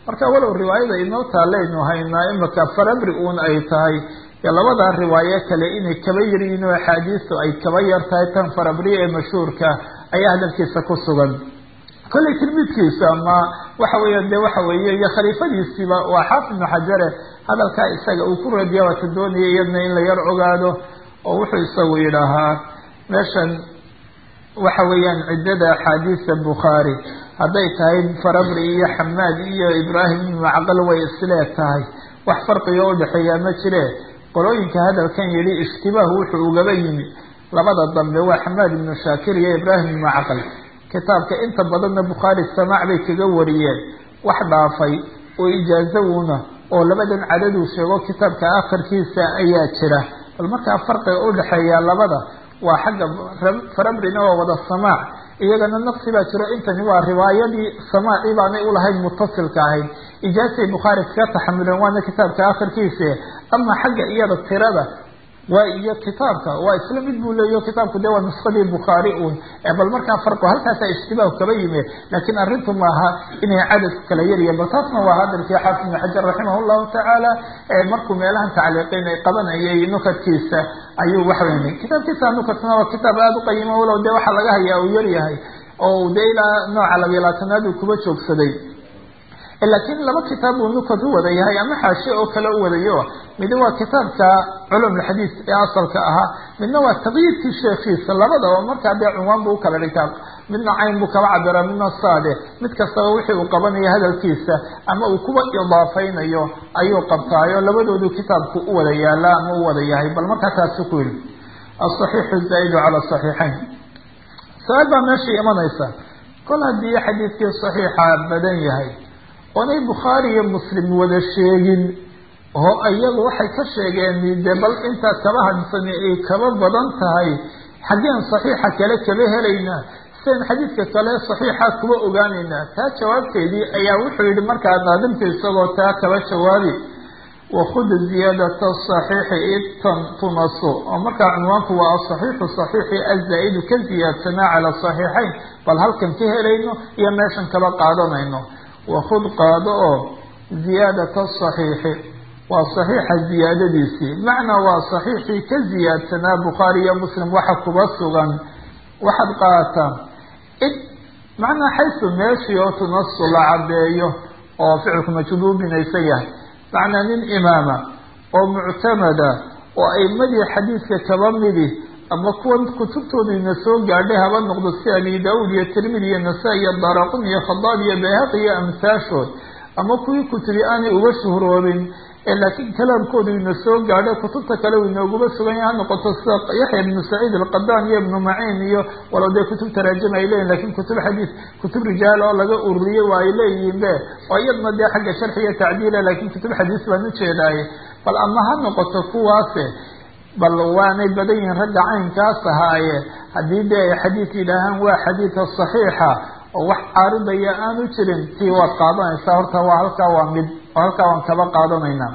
marka walow riwaayada inoo taalaynu haynaa imaka farabri uun ay tahay iyo labadaa riwaayo kale inay kaba yaryihiin oo axaadiistu ay kaba yar tahay tan farabri ee mashhuurka ayaa hadalkiisa ku sugan kollay tilmiidkiisa ama waxa weeya de waxa weeye iyo khaliifadiisiiba waa xaafid ibnu xajare hadalkaa isaga uu ku radiya waata doonaya iyadna in la yar ogaado oo wuxuu isagu yidhaahaa meeshan waxa weeyaan ciddada axaadiista bukhaari hadday tahay farabri iyo xamaad iyo ibraahim ibnu macqal way isleeg tahay wax farqiga udhexeeyaa ma jire qolooyinka hadalkan yidhi ishtibaahu wuxuu ugaba yimi labada dambe waa xamaad ibnu shaakir iyo ibraahim ibnu macqal kitaabka inta badanna bukhaari samaac bay kaga wariyeen wax dhaafay oo ijaazawuna oo labadan cadaduu sheego kitaabka akhirkiisa ayaa jira bal markaa farqiga udhexeeya labada waa xagga farabrina waa wada samaac iyagana naqsi baa jiro intani waa riwaayadii samaacii baanay ulahayn mutasilka ahayd ijaasay bukhaari kaga taxamuleen waana kitaabka akhirkiisa ama xagga iyada tirada waa iyo kitaabka waa isla mid buu leeyaho kitaabku de waa nuskadii bukhaari uun bal markaa farqo halkaasa ishtibaahu kaba yimi laakiin arrintu maaha inay cadadku kala yaryahin bal taasna waa hadalkii xaafid ibnu xajar raximah llahu tacaala markuu meelahan tacliiqin ay qabanayay nukadkiisa ayuu waxawey kitaabkiisa nukadkuna waa kitaab aada u qayimo walow de waxaa laga hayaa uu yaryahay oo de ilaa nooca labiyo labaatanaad uu kuba joogsaday laakiin laba kitaab uu nukad u wada yahay ama xaashe oo kale u wadayo mid waa kitaabka culum lxadiis ee asalka ahaa midna waa taqyiidkii sheekiisa labadaba markaa dee cunwaan buu ukala dhigtaa midna cayn buu kaba cabira midna saade mid kastaba wixii uu qabanayo hadalkiisa ama uu kuwa idaafaynayo ayuu qabtaayo labadoodu kitaabku u wada yaala ama u wada yahay bal markaa taasu ku yidhi asaxiixu zaa'idu cala saxiixayn su-aal baa meesha imanaysa kol haddii xadiidkii saxiixa badan yahay oonay bukhaari iyo muslim wada sheegin oo iyagu waxay ka sheegeen de bal intaa kaba hadsani ay kaba badan tahay xaggeen saxiixa kale kaba helaynaa sian xadiidka kale saxiixa kuba ogaanaynaa taa jawaabteedii ayaa wuxuu yihi markaa naadimka isagoo taa kaba jawaabi wakud ziyaadata saxiixi itan tunaso oo markaa cunwaanku waa asaxiixu saxiixi azaa-idu ka ziyaadsanaa cala saxiixayn bal halkan ka helayno iyo meeshan kaba qaadanayno wakud qaado oo ziyaadata saxiixi waa saxiixa ziyaadadiisii macnaa waa saxiixii ka ziyaadsanaa bukhaari iyo muslim waxa kuba sugan waxaad qaadataa id macnaa xaysu meeshii oo tunasu la cadeeyo oo ficilku majhuul binaysan yahay macnaa nin imaama oo muctamada oo aimadii xadiidka kaba midi ama kuwan kutubtooda ina soo gaadhay haba noqdo si abi daauud iyo tirmidi iyo nasaa-i iyo daraqun iyo khadaab iyo bayhaqi iyo amhaashood ama kuwii kutubi aanay uga shuhroobin ee laakiin kalaamkoodu ina soo gaadhay kutubta kale uu inooguba sugan yahay ha noqoto sida yaxya ibnu saciid alqadaan iyo ibnu maciin iyo walow dee kutub taraajim ay leeyihin lakin kutub xadiis kutub rijaal oo laga ururiyey waa ay leeyihiin be oo iyadna dee xagga sharxi iyo tacdiila lakin kutub xadiis baan ujeedaaye bal ama ha noqoto kuwaase bal waanay badan yihiin ragga caynkaas ahaaye haddii dee ay xadiid yidhaahaan waa xadiida saxiixa oo wax caaridaya aanu jirin tii waad qaadanaysaa horta waa halkaa waa mid oo halkaa waan kaba qaadanaynaa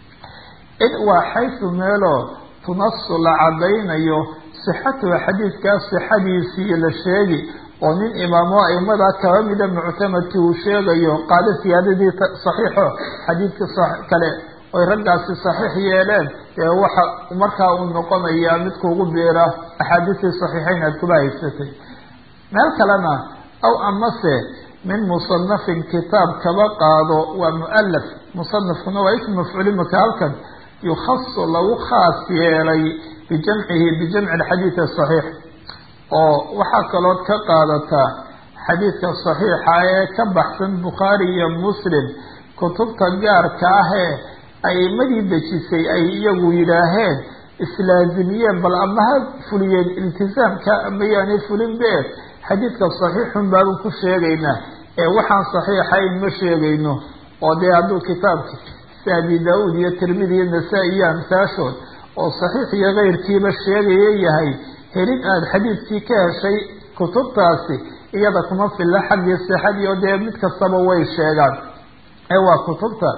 id waa xaysu meeloo tunasu la cadaynayo sixatuha xadiidkaas sixadiisii la sheegi oo nin imaamo aimadaa kaba mida muctamadkii uu sheegayo qaado siyaadadii saxiixo xadiidka kale oy raggaasi saxiix yeeleen dee waxa markaa uu noqonayaa mid kuugu biira axaadiistii saxiixayn aad kuba haysatay meel kalena aw amase min musanafin kitaab kaba qaado waa mualaf musanafkuna waa ism mafcuuli maka halkan yukhasu lagu khaas yeelay bijamcihi bijamci alxadiid asaxiix oo waxaa kalood ka qaadataa xadiidka saxiixa ee ka baxsan bukhaari iyo muslim kutubta gaarka ahee aimadii dejisay ay iyagu yidhaaheen islaazimiyeen bal ama ha fuliyeen iltisaamka ama yaanay fulin be xadiidka saxiixun baanu ku sheegaynaa ee waxaan saxiixayn ma sheegayno oo dee hadduu kitaabki si abi daa-uud iyo tirmidi iyo nasaa-i iyo amsaashood oo saxiix iyo keyrkiiba sheegaya yahay helin aada xadiidkii ka heshay kutubtaasi iyada kuma filla xaggii sixadii oo dee mid kastaba way sheegaan ee waa kutubta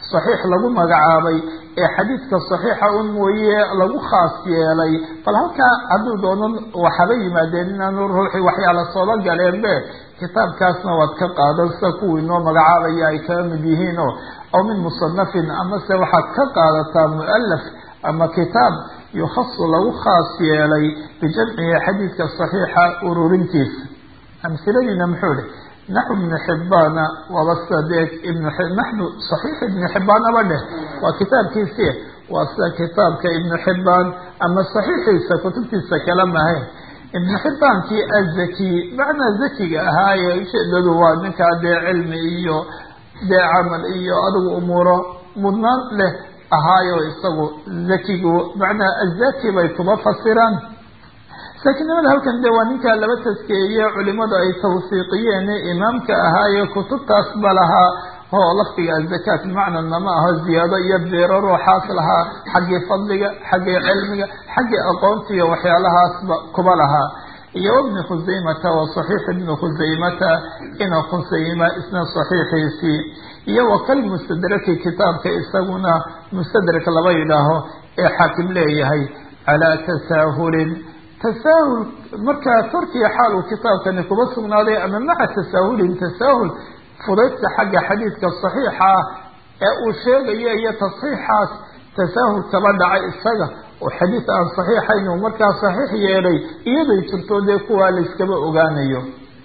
saxiix lagu magacaabay ee xadiidka saxiixa un mooye lagu khaas yeelay bal halkaa hadduu doono waxaba yimaadeen inaanu ruuxii waxyaala sooba galeenbe kitaabkaasna waad ka qaadan sida kuwii noo magacaabaya ay kaga mid yihiin oo aw min musanafin amase waxaad ka qaadataa mualaf ama kitaab yukhasu lagu khaas yeelay bijamcihi xadiidka saxiixa ururintiisa amhiladiina muxuu ihi naxu ibni xibbaana waaba sida dee ibn naxnu saxiix ibni xibbaanaba dheh waa kitaabkiisi waa sida kitaabka ibnu xibbaan ama saxiixiisa kutubtiisa kala mahayn ibnu xibbaankii azaki macnaa zakiga ahaaye ujeedadu waa ninkaa dee cilmi iyo dee camal iyo adigu umuuro mudnaan leh ahaayo isagu zakigu macnaa azaki bay kuma fasiraan saakinnimada halkan de waa ninkaa laba taskeeye culimadu ay tawsiiqiyeen imaamka ahaaye kutubtaas ba lahaa oo lafdiga azakaat macnana ma aho ziyaado iyo beero ruuxaas lahaa xaggii fadliga xaggii cilmiga xaggii aqoonta iyo waxyaalahaasba kuba lahaa iyo ibni khusaymata wa saxiix ibni khusaymata ina khusayma isna saxiixiisii iyo wakal mustadraki kitaabka isaguna mustadrak laba yidhaaho ee xaakim leeyahay calaa tasaahulin tasaahul markaa korkiya xaal uu kitaabkani kuba sugnaaday ama maca tasaahulin tasaahul fudaydka xagga xadiidka saxiixa ah ee uu sheegayo iyo tasxiixaas tasaahul kaba dhacay isaga oo xadiid aan saxiixayn uu markaa saxiix yeelay iyaday jirto dee kuwaa la iskaba ogaanayo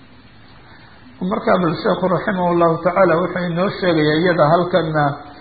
markaa bal sheekhu raximah llahu tacaala wuxuu inoo sheegaya iyada halkana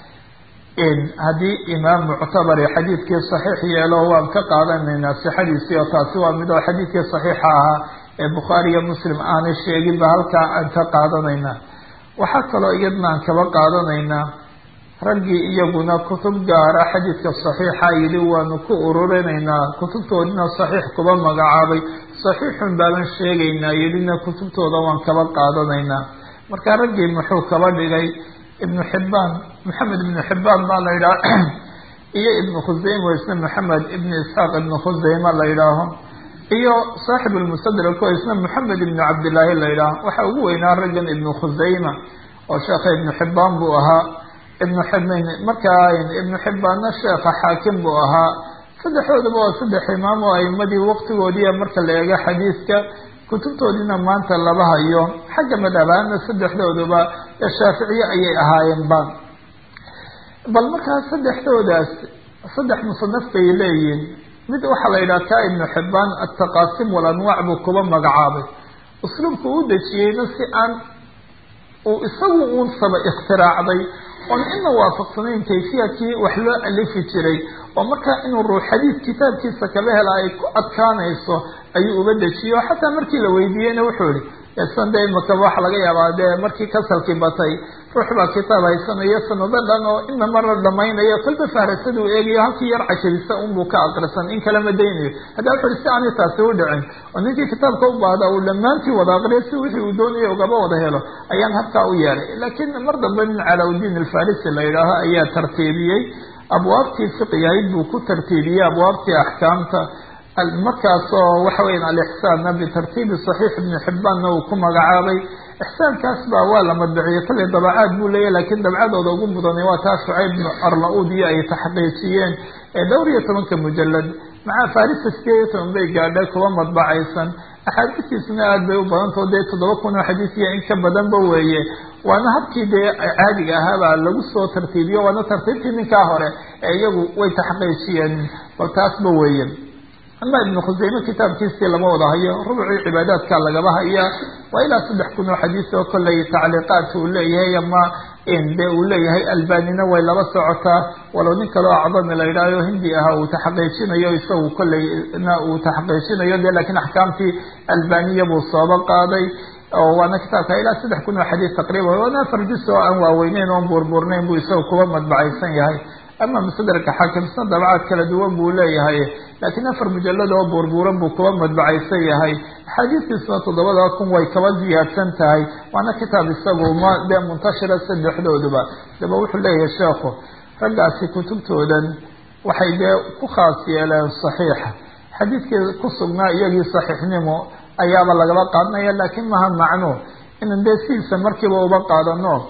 haddii imaam muctabari xadiidkii saxiix yeelo waan ka qaadanaynaa sixadiisii oo taasi waa mid oo xadiidkii saxiixa ahaa ee bukhaari iyo muslim aanay sheeginba halkaa aan ka qaadanaynaa waxaa kaloo iyadna aan kaba qaadanaynaa raggii iyaguna kutub gaara xadiidka saxiixa yidhi waanu ku ururinaynaa kutubtoodina saxiix kuba magacaabay saxiixun baaban sheegaynaa yidhina kutubtooda waan kaba qaadanaynaa marka raggii muxuu kaba dhigay ibnu xibbaan maxamed ibnu xibbaan baa la yidhaha iyo ibnu khusayma isna maxamed ibnu isxaaq ibnu khusayma la yidhaaho iyo saaxib lmustadrak oo isna maxamed ibnu cabdillaahi la yidhaaho waxaa ugu weynaa raggan ibnu khusayma oo sheekha ibnu xibbaan buu ahaa ibnu xibn markaa ibnu xibbaanna sheekha xaakim buu ahaa saddexdoodaba waa saddex imaam oo aimadii waqtigoodiiya marka la eego xadiidka kutubtoodiina maanta laba hayo xagga madhabaana saddexdooduba ee shaaficiye ayay ahaayeenba bal markaa saddexdoodaas saddex musanaf bay leeyihin mid waxaa la yidhaha ka ibnu xibbaan altaqaasim walanwaac buu kuba magacaabay usluubka u dejiyeyna si aan uu isagu uun saba ikhtiraacday oon ina waafaqsanayn kayfiyadkii wax loo alifi jiray oo markaa inuu ruux xadiid kitaabkiisa kaba hela ay ku adkaanayso ayuu uba dejiyo xataa markii la weydiiyeyna wuxuu ihi san de imaka waxa laga yaabaa dee markii kasalkii batay ruux baa kitaab haysanayo sanado dhan oo ina marna dhamaynayo kolba fahrasaduu eegayo halkii yar cajabisa unbuu ka aqrisan in kalama daynayo hadda wuxu uhi si aanay taasi u dhicin oo ninkii kitaabka u baahda uu dhammaantii wada aqriyo si wixii uu doonayo ugaba wada helo ayaan halkaa u yeelay laakiin mar dambe nin calawdiin alfarisi la yidhaaho ayaa tartiibiyey abwaabtii fiqigahayd buu ku tartiibiyey abwaabtii axkaamta markaasoo waxa weyan alixsaanna bitartiibi saxiix ibni xibbaanna uu ku magacaabay ixsaankaas baa waa la madbiciyey kollay dabacaad buu leeyahy lakiin dabcadooda ugu mudanay waa taa shucayb bnu arla-uud iyo ay taxqiijiyeen ee dhowr iyo tobanka mujalad maca farisa sideed iyo toban bay gaadhay kuwa madbacaysan axaadiistiisuna aada bay u badantao dee toddoba kun oo xadiisiya in ka badanba weeye waana habkii dee caadiga ahaabaa lagu soo tartiibiyo waana tartiibtii ninkaa hore ee iyagu way taxqiijiyeen bal taasba weeye ama ibnu khusayme kitaabkiisii lama wada hayo rubcii cibaadaadka lagaba haya waa ilaa saddex kun oo xadiis oo kollay tacliiqaadka uu leeyahay ama de uu leeyahay albanina way laba socotaa walow nin kaleo acdami la yidhaaho hindi ahaa uu taxqiijinayo isagu kollayna uu taxqiijinayo de lakiin axkaamtii albaniya buu sooba qaaday oo waana kitaabka ilaa saddex kun oo xadiis taqriiban waana afar jus oo aan waaweyneyn oon buurbuurnayn buu isaga kuba madbacaysan yahay ama mustadraka xaakimsna dabcaad kala duwan buu leeyahay laakiin afar mujalad oo buurbuuran buu kuba madbacaysan yahay axaadiistiisna toddobada kun way kaba ziyaadsan tahay waana kitaab isagu ma dee muntashira saddexdooduba daba wuxuu leeyahay sheekhu raggaasi kutubtoodan waxay dee ku khaas yeeleen saxiixa xadiidkii ku sugnaa iyagii saxiixnimo ayaaba lagaba qaadanaya laakiin maha macno inan dee sidiisa markiiba uba qaadano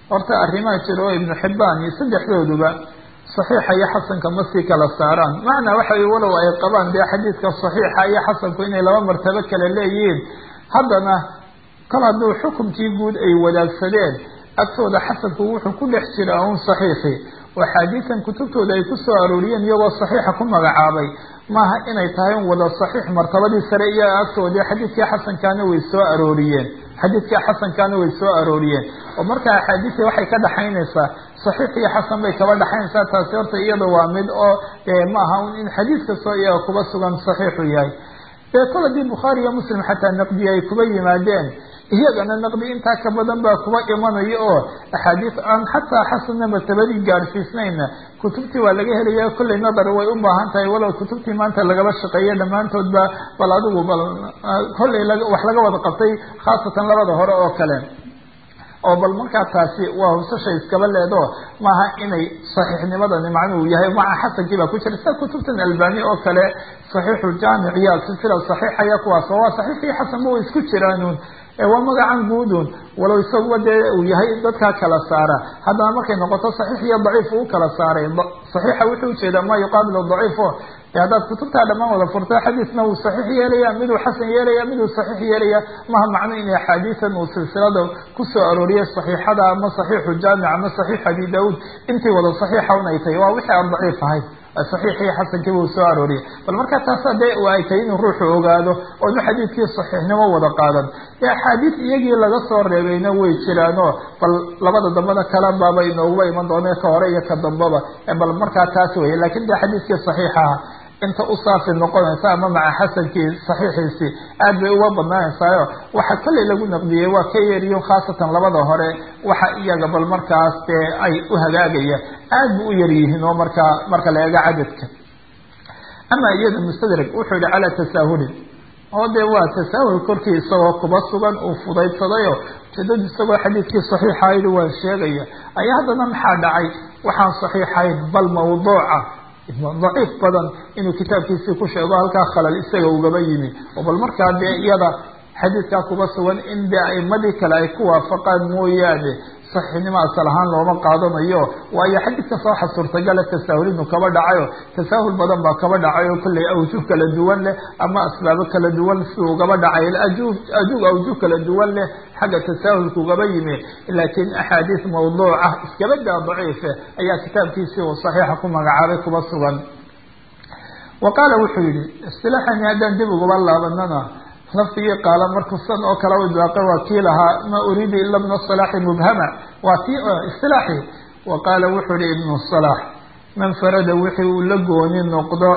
horta arrimaa jira oo ibnu xibbaan iyo saddexdooduba saxiixa iyo xasanka ma sii kala saaraan macnaa waxa wey walow ay qabaan dee xadiidka saxiixa iyo xasanku inay laba martabo kale leeyihiin haddana kol hadduu xukumkii guud ay wadaagsadeen agtooda xasanku wuxuu ku dhex jiraa un saxiixi oo axaadiisan kutubtooda ay ku soo arooriyeen iyagoo saxiixa ku magacaabay maaha inay tahay un wada saxiix martabadii sare iyaga agtoodii xadiidkii xasankaana way soo arooriyeen xadiidkii xasankaana way soo arooriyeen oo marka axaadiisi waxay ka dhaxaynaysaa saxiix iyo xasan bay kaba dhaxaynaysaa taasi horta iyada waa mid oo ma aha un in xadiis kastoo iyaga kuba sugan saxiixu yahay dee kol haddii bukhaari iyo muslim xataa naqdiye ay kuba yimaadeen iyagana naqdi intaa ka badan baa kuba imanaya oo axaadiis aan xataa xasanna martabadii gaadhsiisnayna kutubtii waa laga helaya kollay nadar way u baahan tahay walow kutubtii maanta lagaba shaqeeya dhammaantoodba bal adigu bal kollay wax laga wada qabtay khaasatan labada hore oo kale oo bal markaa taasi waa hubsasha iskaba leedo maaha inay saxiixnimadani macnuhu yahay maca xasankii baa ku jira sida kutubtan albani oo kale saxiixu jaamic iyo silsila saxiixaya kuwaas waa saxiixii xasanba way isku jiraanuun waa magacan guudun walow isaguba dee uu yahay dadkaa kala saara haddana markay noqoto saxiix iyo daciif uu kala saaray saxiixa wuxuu ujeedaa ma yuqaabilu daciifo e haddaad kutubtaa dhammaan wada furta xadiisna wuu saxiix yeelaya miduu xasan yeelaya miduu saxiix yeelaya maha macno in axaadiisan uu silsilada kusoo arooriyay saxiixada ama saxiixu jaamic ama saxiix abi daauud intii wada saxiixa un ay tahay waa wixii aan daciif ahayn saxiixii xasankiiba uu soo arooriyay bal markaa taasa dee ay tahay inuu ruuxu ogaado oonu xadiidkii saxiixnimo wada qaadan dee axaadiis iyagii laga soo reebayna way jiraanoo bal labada dambena kala baaba inooguba iman doona ka hore iyo ka dambaba bal markaa taas weye lakin dee xadiidkii saxiixaha inta u saafi noqonaysa ama maca xasankii saxiixiisii aad bay uga badnaanaysaayo waxa kollay lagu naqdiyey waa ka yeeriyo khaasatan labada hore waxa iyaga bal markaas dee ay u hagaagaya aad bu u yar yihiin oo markaa marka la eego cadadka ama iyada mustadrag wuxuu yihi calaa tasaahulin oo dee waa tasaahul korkii isagoo kuba sugan uu fudaydsadayo ujeedadu isagoo xadiidkii saxiixa yidhi waan sheegaya ayaa haddana maxaa dhacay waxaan saxiixayn bal mawduuca daciif badan inuu kitaabkiisii ku sheego halkaa khalal isaga ugaba yimi oo bal markaa dee iyada xadiidkaa kuba sugan in dee aimadii kale ay ku waafaqaan mooyaane saxiixnimo asal ahaan looma qaadanayo waayo xadiid kasta waxa suurtagala tasaahul inuu kaba dhacayo tasaahul badan baa kaba dhacay oo kollay awjuh kala duwan leh ama asbaabo kala duwan siduu ugaba dhacay ajuh ajuh awjuh kala duwan leh xagga tasaahulka ugaba yimi laakiin axaadiis mawduuca iskabadaa daciife ayaa kitaabkiisii uu saxiixa ku magacaabay kuba sugan wa qaala wuxuu yihi istilaaxani haddaan dib ugaba laabanana lafdigii qaala markuu san oo kale u daaqay waa kii lahaa ma uriidu ila bna salaaxi mubhama waa kii istilaaxi wa qaala wuxuu yihi ibnu salaax man farada wixii uu la gooni noqdo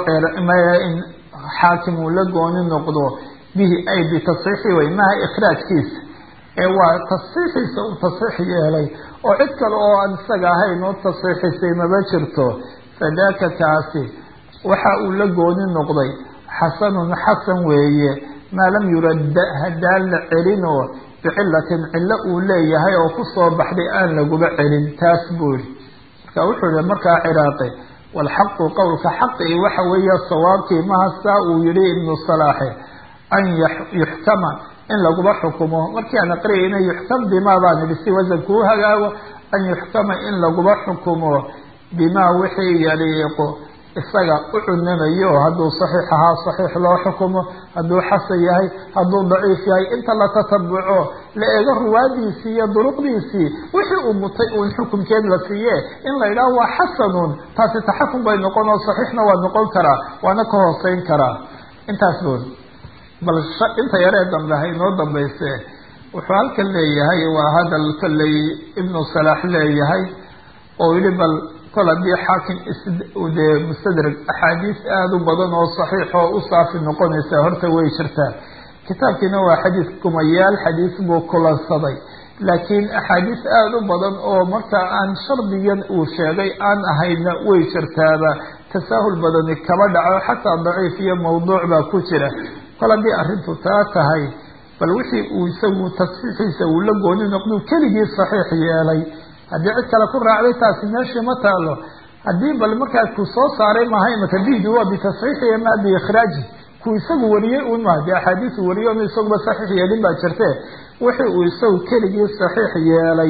xaakim uu la gooni noqdo bihi ay bitasxiixi way maha ikhraajkiisa ee waa tasxiixiisa uu tasxiix yeelay oo cid kale oo aan isaga ahayn oo tasxiixisay maba jirto fadaaka kaasi waxa uu la gooni noqday xasanun xasan weeye maa lam yuradda haddaan la celin oo bicilatin cillo uu leeyahay oo kusoo baxday aan laguba celin taas buu yihi marka wuxuu yihi markaa ciraaqi walxaqu qowlka xaqi waxa weeye sawaabkii mahastaa uu yihi ibnu salaaxe an yuxkama in laguba xukumo markii aan aqriyayna yuxkam bimaa baan idhi si wasanku u hagaago an yuxkama in laguba xukumo bimaa wixii yaliiqu isaga u cunamayo hadduu saxiix ahaa saxiix loo xukumo hadduu xasan yahay hadduu daciif yahay inta la tatabuco la eego ruwaadiisii iyo duruqdiisii wixii uu mutay uun xukumkeed la siiye in la yidhaho waa xasanun taasi taxakum bay noqon oo saxiixna waa noqon karaa waana ka hooseyn karaa intaas bood bal inta yaree dambe ha inoo dambayse wuxuu halkan leeyahay waa hadal kolley ibnu salaax leeyahay oo yihi bal kol haddii xaakim dee mustadrag axaadiis aada u badan oo saxiix oo u saafi noqonaysa horta way jirtaa kitaabkiina waa xadiis kumayaal xadiis buu kulansaday laakiin axaadiis aada u badan oo marka aan shardigan uu sheegay aan ahayna way jirtaaba tasaahul badani kaba dhaco xataa daciif iyo mawduuc baa ku jira kol haddii arrintu taa tahay bal wixii uu isagu tasxiixiisa uu la gooni noqduu keligii saxiix yeelay haddii cid kale ku raacday taasi meeshii ma taalo haddii bal markaa ku soo saaray maaha imaka bihdu waa bitasxiixi ma biikhraaji ku isagu wariyey un maha dee axaadiis uu wariyey onu isaguba saxiix yeelin baa jirte wixii uu isagu keligii saxiix yeelay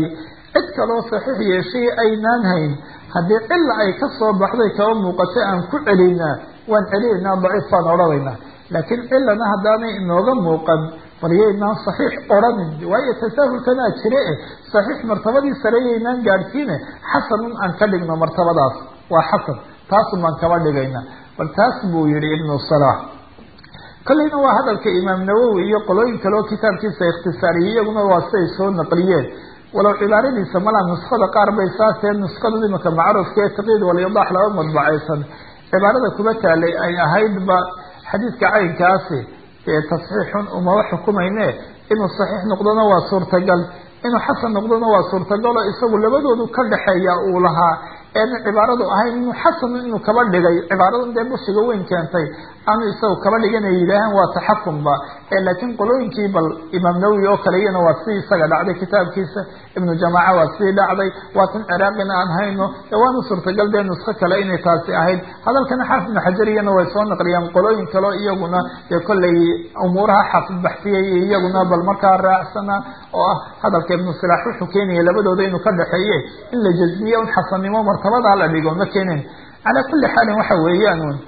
cid kaloo saxiix yeeshay aynaan hayn haddii cilla ay ka soo baxday kaba muuqatay aan ku celinaa waan celinaynaa daciif baan odhanaynaa laakiin cilana haddaanay inooga muuqan baryaynaan saxiix odhanin waayo tasaahulkanaa jire eh saxiix martabadii sareeyaynaan gaadhsiine xasanun aan ka dhigno martabadaas waa xasan taasun baan kaba dhigaynaa bal taas buu yihi ibnu salaax kolleyna waa hadalka imaam nawowi iyo qolooyin kale oo kitaabkiisa ikhtisaariyay iyaguna waa siday soo naqliyeen walow cibaaradiisa malaa nuskada qaar bay saasee nuskada imika macruufka ee taqiid walyadaax laba madbacaysan cibaarada kuma taalay ay ahaydba xadiidka caynkaasi ee tasxiixun umaba xukumayne inuu saxiix noqdona waa suurtagal inuu xasan noqdona waa suurtagal oo isagu labadoodu ka dhexeeya uu lahaa eena cibaaradu ahayn inuu xasan inuu kaba dhigay cibaaradan dee bushiga weyn keentay aanu isagu kaba dhigan ay yidhaahaan waa taxakumba ee laakiin qolooyinkii bal imaam nawowi oo kale iyana waa sidii isaga dhacday kitaabkiisa ibnu jamaaca waa sidii dhacday waa tan ciraaqina aan hayno ee waana suurtagal dee nusko kale inay taasi ahayd hadalkana xaafid ibnu xajar iyana way soo naqliyaan qolooyin kaleo iyaguna dee kollay umuuraha xaafid baxsiyay iyaguna bal markaa raacsana oo ah hadalka ibnu silaax wuxuu keenaya labadooda inuu ka dhexeeye in la jazmiye un xasannimo martabadaa la dhigo ma keenin calaa kulli xaalin waxa weeyaan un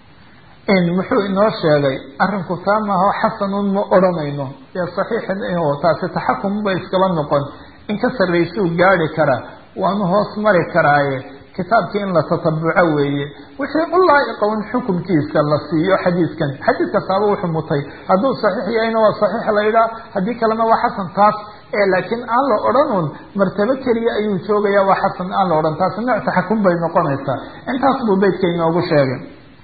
in muxuu inoo sheegay arrinku taa maaho xasanun ma odhanayno dee saxiixin oo taasi taxakum bay iskaba noqon in ka sarraysuu gaadi karaa waanu hoos mari karaaye kitaabkii in la tatabuco weeye wixii u laa'iqa un xukumkiisa la siiyo xadiidkan xadiid kastaaba wuxuu mutay hadduu saxiix yahayna waa saxiix la yidhaha haddii kalena waa xasan taas ee laakiin aan la odhan un martabo keliya ayuu joogaya waa xasan aan la odhan taasi nooc taxakum bay noqonaysaa intaas buu beydka inoogu sheegay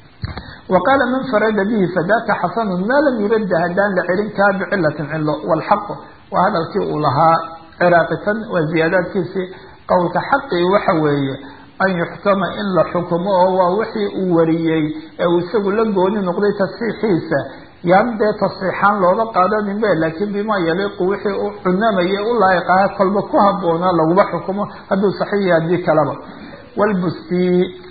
waqaala man farada bihi fadaka xasanun maa lam yurada haddaan la celin kaa bicilatin cilo walxaq waa hadalkii uu lahaa ciraaqitan waa ziyaadaadkiisii qowlka xaqii waxa weeye an yuxkama in la xukumo oo waa wixii uu wariyey ee uu isagu la gooni noqday tasxiixiisa yaan dee tasxiixaan looga qaadanin be laakiin bima yaliiqu wixii u cunamaya u laa'iqaha kolba ku habboonaa laguma xukumo hadduu saxiix haddii kaleba walbusti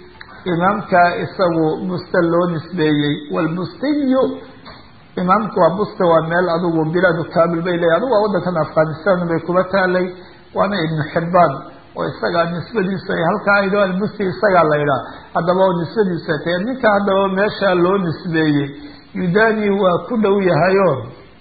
imaamka isagu buste loo nisbeeyey walbustiyu imaamku waa buste waa meel adigu bilaadu kabil bay leeyahy adigu waa waddankan afghanistan bay kuba taalay waana ibnu xibbaan oo isagaa nisbadiisu ay halkaa ayd albusti isagaa la yidhaha haddaba oo nisbadiisu ay tahay ninka haddaba meeshaa loo nisbeeyey yudani waa ku dhow yahayo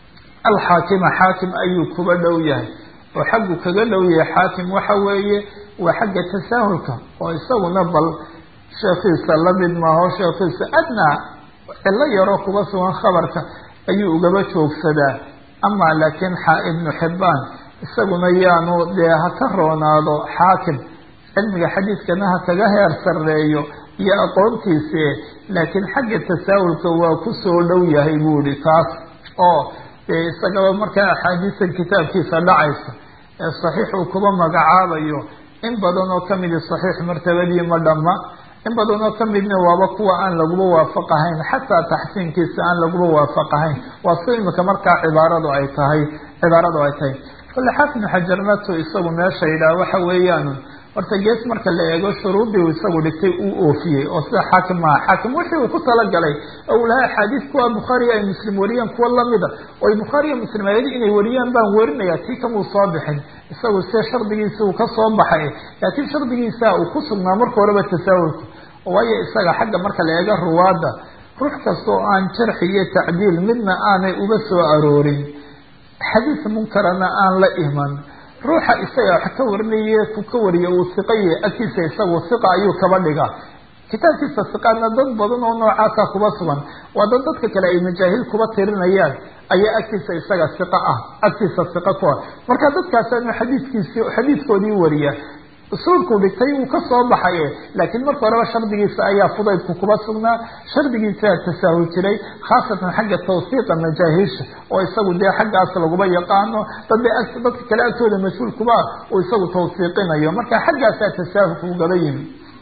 alxaakima xaakim ayuu kuba dhow yahay oo xaggu kaga dhow yahay xaakim waxa weeye waa xagga tasaahulka oo isaguna bal sheekiisa lamid maaho sheekiisa adnaa cilo yaroo kuba sugan khabarka ayuu ugaba joogsadaa ama laakiin ibnu xibbaan isaguna yaanu dee ha ka roonaado xaakim cilmiga xadiidkana ha kaga heer sarreeyo iyo aqoontiisi laakiin xagga tasaahulka waa kusoo dhow yahay buu ihi taas oo dee isagaba markaa axaadiistan kitaabkiisa dhacaysa ee saxiix uu kuba magacaabayo in badan oo kamidi saxiix martabadii ma dhamma in badan oo kamidna waaba kuwa aan laguba waafaqahayn xataa taxsiinkiisa aan laguba waafaqahayn waa si imika markaa cibaaradu ay tahay cibaaradu ay tahay kole xaafid xajarnatu isagu meesha yidhaha waxa weeyaan horta gees marka la eego shuruudii uu isagu dhigtay uu oofiyey oo sida xaakim maaha xaakim wixii uu ku talagalay oo uu lahaa axaadiis kuwa bukhaariya ay muslim wariyaan kuwa lamida oo ay bukhaariya muslim ayadi inay wariyaan baan werinaya tii kamuu soo bixin isagu se shardigiisi uu kasoo baxay laakiin shardigiisa uu ku sugnaa marka horeba tasaahulka waayo isaga xagga marka la eego ruwaadda ruux kasta oo aan jarxi iyo tacdiil midna aanay uga soo aroorin xadiis munkarana aan la iman ruuxa isaga wax ka warinaye ku ka wariya uu siqaye agtiisa isagu siqa ayuu kaba dhigaa kitaabkiisa siqaadna dad badan oo noocaasa kuba sugan waa dad dadka kale ay majaahil kuba tirinayaan ayaa agtiisa isaga siqa ah agtiisa siqa ku ah marka dadkaasanu xadiiskiisi xadiiskoodii wariya usuulkuu dhigtay wuu ka soo baxaye laakiin marka horeba shardigiisa ayaa fudaydku kuba sugnaa shardigiisaa tasaahul jiray khaasatan xagga tawsiiqa majaahiisha oo isagu dee xaggaas laguba yaqaano dad dadka kale agtooda mas-uulkuba uu isagu tawsiiqinayo marka xaggaasaa tasaahulku ugaba yimi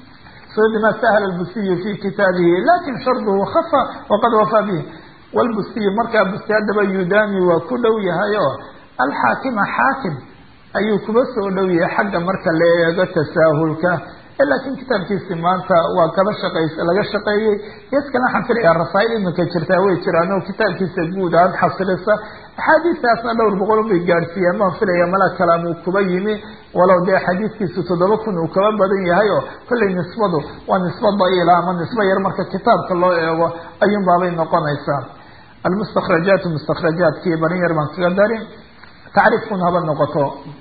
bima sahla lbusiyu fi kitaabihi lakin sharduhu khafa waqad wafaa bih wlbusiyu markaa busti haddaba yudani waa ku dhow yahay oo alxaakima xaakim ayuu kuba soo dhow yahay xagga marka la eego tasaahulka laakiin kitaabkiisi maanta waa kaba shaqays laga shaqeeyey gees kale waxaan filayaa rasaa'il iminka jirtaa way jiraan oo kitaabkiisa guud ahaan xasilisa axaadiistaasna dhowr boqol bay gaadhsiiyaan baan filaya mala kalaam uu kuba yimi walow dee xadiiskiisu toddoba kun uu kaba badan yahay oo kollay nisbadu waa nisba da'iila ama nisbo yar marka kitaabka loo eego ayuun baabay noqonaysaa almustakrajaatu mustakrajaadkii barin yar baan kaga dari tacriifkun haba noqoto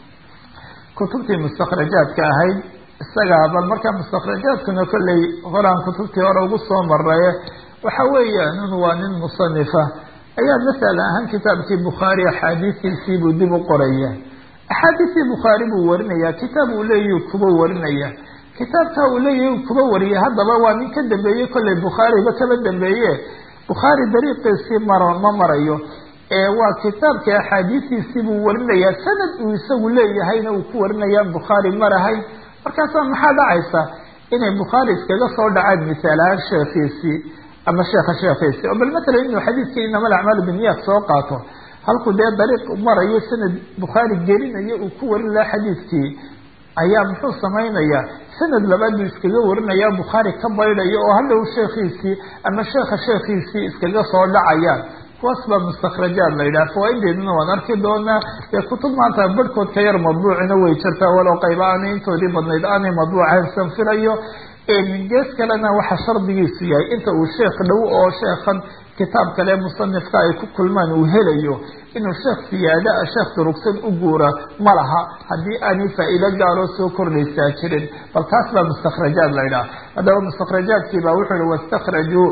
kutubtii mustakrajaadka ahayd isagaa bal markaa mustakrajaadkuna kollay horaan kutubtii hore ugu soo maraye waxa weeyaan in waa nin musanifa ayaa masala ahaan kitaabkii bukhaari axaadiistiisii buu dib u qoraya axaadiistii bukhaari buu warinaya kitaab uu leeyahy kuba warinaya kitaabka uu leeyahy kuba wariyay haddaba waa nin ka dambeeye kollay bukhaariba kaba dambeeye bukhaari dariiqiisii maro ma marayo ee waa kitaabkii axaadiistiisii buu warinayaa sanad uu isagu leeyahayna uu ku warinayaan bukhaari marahayn markaasaa maxaa dhacaysa inay bukhaari iskaga soo dhacaan misaalahaan sheekhiisii ama sheekha sheekhiisii oo bal matalan inuu xadiidkii inama alacmaalu binniyaat soo qaato halkuu dee dariiq marayo sanad bukhaari gelinayo uu ku warin lahaa xadiidkii ayaa muxuu samaynayaa sanad labaad buu iskaga warinaya bukhaari ka baydhayo oo hadhow sheekhiisii ama sheekha sheekhiisii iskaga soo dhacayaan kuwaas baa mustakrajaad la yidhaha fawaa'ideeduna waan arki doonaa dee kutub maanta barhkood ka yar madbuucina way jirtaa walow qayba aanay intoodii badnayd aanay madbuucayn san filayo gees kalena waxa shardigiisu yahay inta uu sheekh dhow oo sheekhan kitaab kale musanifka ay ku kulmaan uu helayo inuu sheekh siyaada a sheekh durugsan u guura ma laha haddii aanay faa'iido gaaroo soo kordhaysaa jirin bal taas baa mustakrajaad la yidhaha haddaba mustakrajaadkii baa wuxuu yihi wastakrajuu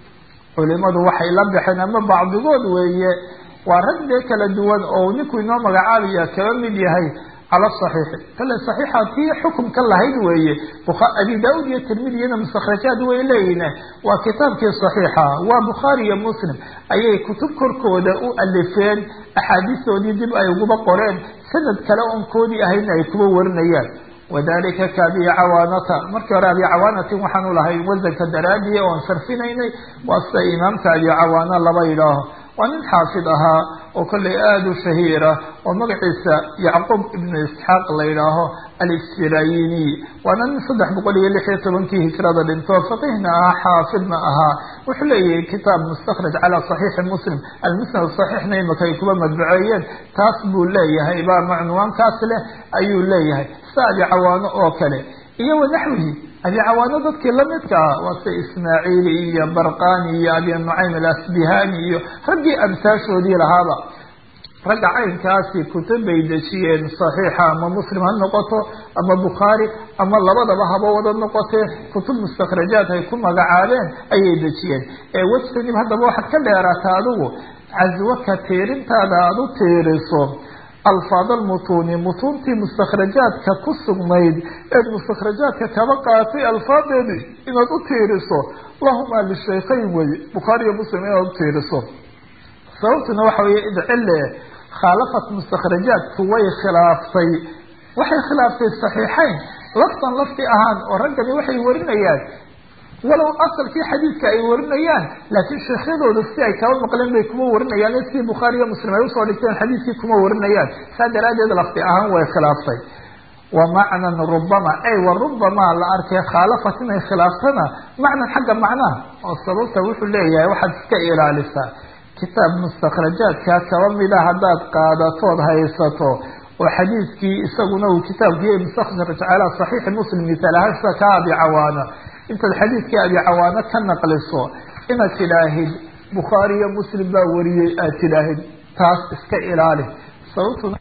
culimadu waxay la baxeen ama bacdigood weeye waa rag dee kala duwan oo ninku inoo magacaabaya kaba mid yahay cala saxiixi kale saxiixa tii xukumka lahayd weeye abi daauud iyo tirmidiyana mustakrajaad way leeyihin waa kitaabkii saxiixa waa bukhaari iyo muslim ayay kutub korkooda u alifeen axaadiistoodii dib ay uguba qoreen sanad kale oon koodii ahayna ay kuba warinayaan wadalika ka abi cawaanata markii hore abi cawaanatin waxaanu lahay wasanka daraadiya oon sarfinaynay waa sida imaamka abi cawaana laba yidhaaho waa nin xaafid ahaa oo kollay aada u shahiira oo magaciisa yacquub ibnu isxaaq la yidhaaho alisfirayiniy waana nin saddex boqol iyo lix iyo tobankii hijrada dhinto faqihna ahaa xaafidna ahaa wuxuu leeyahay kitaab mustakraj calaa saxiixi muslim almusnad saxiixna imaka ay kuba madbuceeyeen taas buu leeyahay baa macnuwaankaas leh ayuu leeyahay sida abi cawaano oo kale iyo wanaxwihi abi cawaano dadkii lamidka ah waa sida ismaaciili iyo barqani iyo abi nucaym alasbihani iyo raggii amsaashoodii lahaaba ragga caynkaasi kutub bay dejiyeen saxiixa ama muslim ha noqoto ama bukhaari ama labadaba haba wada noqotee kutub mustakrajaad ay ku magacaabeen ayay dejiyeen ee wejtanib haddaba waxaad ka dheeraata adigu caswaka tiirintaada aada u tiiriso alfaad almutuuni mutuuntii mustakrajaadka ku sugnayd eed mustakrajaadka kaba qaatay alfaadeedii inaad u tiiriso lahuma lishaykhayn wey bukhaari iyo muslim inaad u tiiriso sababtuna waxa weeye idcille khaalafat mustakrajaadku way khilaaftay waxay khilaaftay saxiixayn laftan lafti ahaan oo raggani waxay warinayaan walow asalkii xadiidka ay warinayaan laakiin sheekhyadooda si ay kaba maqleen bay kuma warinayaan sidii bukhaari iyo muslim ay usoo dhigteen xadiidkii kuma warinayaan saa daraaddeed lafti ahaan way khilaaftay wa macnan rubama ay wa rubamaa la arkay khaalafat inay khilaaftana macnan xagga macnaha oo sababta wuxuu leeyahay waxaad iska ilaalisaa kitaab mustakrajaadka kaba mida haddaad qaadatood haysato oo xadiidkii isaguna uu kitaabkii mustakraj calaa saxiixi muslim misaal ahaan sida ka abi cawaana intaad xadiidkii abi cawaano ka naqliso inaad tidhaahid bukhaari iyo muslim baa wariyey aad tidhaahid taas iska ilaali sababtuna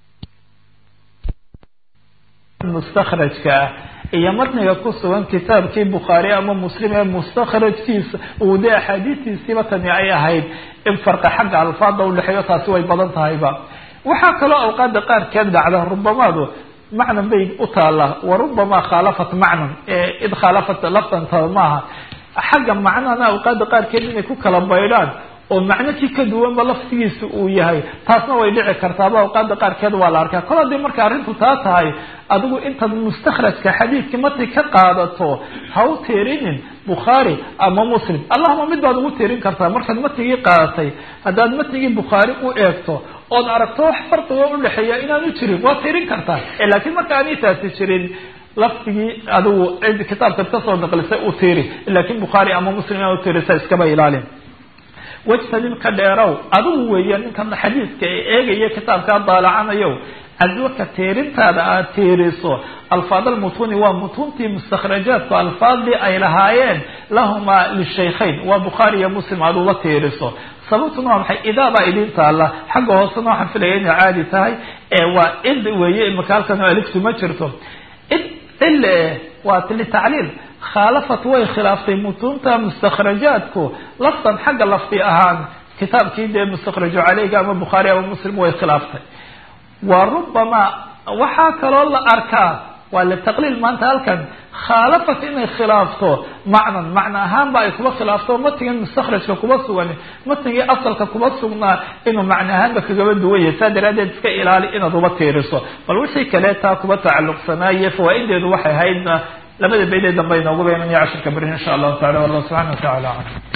mustakrajka ah iyo matniga ku sugan kitaabkii bukhaari ama muslim ee mustakrajkiisa uu dee axaadiistiisiiba tani ay ahayd in farqa xagga alfaada udhexeeyo taasi way badan tahayba waxaa kaloo awqaada qaarkeed dhacda rubamaadu macnan bay u taallaa wa rubamaa khaalafat macnan id khaalafat laftanta maaha xagga macnahana awqaada qaarkeed inay ku kala baydhaan oo macno kii ka duwanba laftigiisa uu yahay taasna way dhici kartaaba awqaada qaarkeed waa la arkaa kol haddii marka arrintu taa tahay adigu intaad mustakhrajka xadiidka matni ka qaadato ha u tiirinin bukhaari ama muslim allahuma mid baad ugu tiirin kartaa markaad matnigii qaadatay haddaad matnigii bukhaari u eegto ood aragto wax farqigo udhexeeya inaanu jirin waad tiirin kartaa laakiin marka aanay taasi jirin lafdigii adigu cid kitaabkaad kasoo naqlisay u tiiri laakiin bukhaari ama muslim ina u tiirisa iskaba ilaalin wajtanib ka dheerow adigu weeya ninkan xadiiska ee eegaya kitaabkaa daalacanayo cadwaka tiirintaada aad tiiriso alfaad almutuni waa mutuntii mustakhrajaadku alfaadii ay lahaayeen lahumaa lishaykhayn waa bukhaari iyo muslim aad ula tiiriso sababtuna waa maxay idaabaa idin taalla xagga hoosena waxaan filaya inay caadi tahay ee waa id weeye imaka halkan aliftu ma jirto id cille waa litacliil khaalafat way khilaaftay mutunta mustakhrajaadku lafdan xagga lafdi ahaan kitaabkii dee mustakhraju caleyga ama bukhaari ama muslim way khilaaftay wa rubama waxaa kaloo la arkaa waa litaqliil maanta halkan khaalafat inay khilaafto macnan macna ahaanba ay kuba khilaafto matigan mustakhrajka kuba sugan matigii asalka kuba sugnaa inuu macna ahaanba kagaba duwan yahay saa daraadeed iska ilaali inaad uba tiiriso bal wixii kale taa kuba tacalluqsanaaye fawaa-ideedu waxay ahaydna labada beydee dambe inoogu beenaya cashirka berin insha allahu tacala wallah subxana wa tacala aclam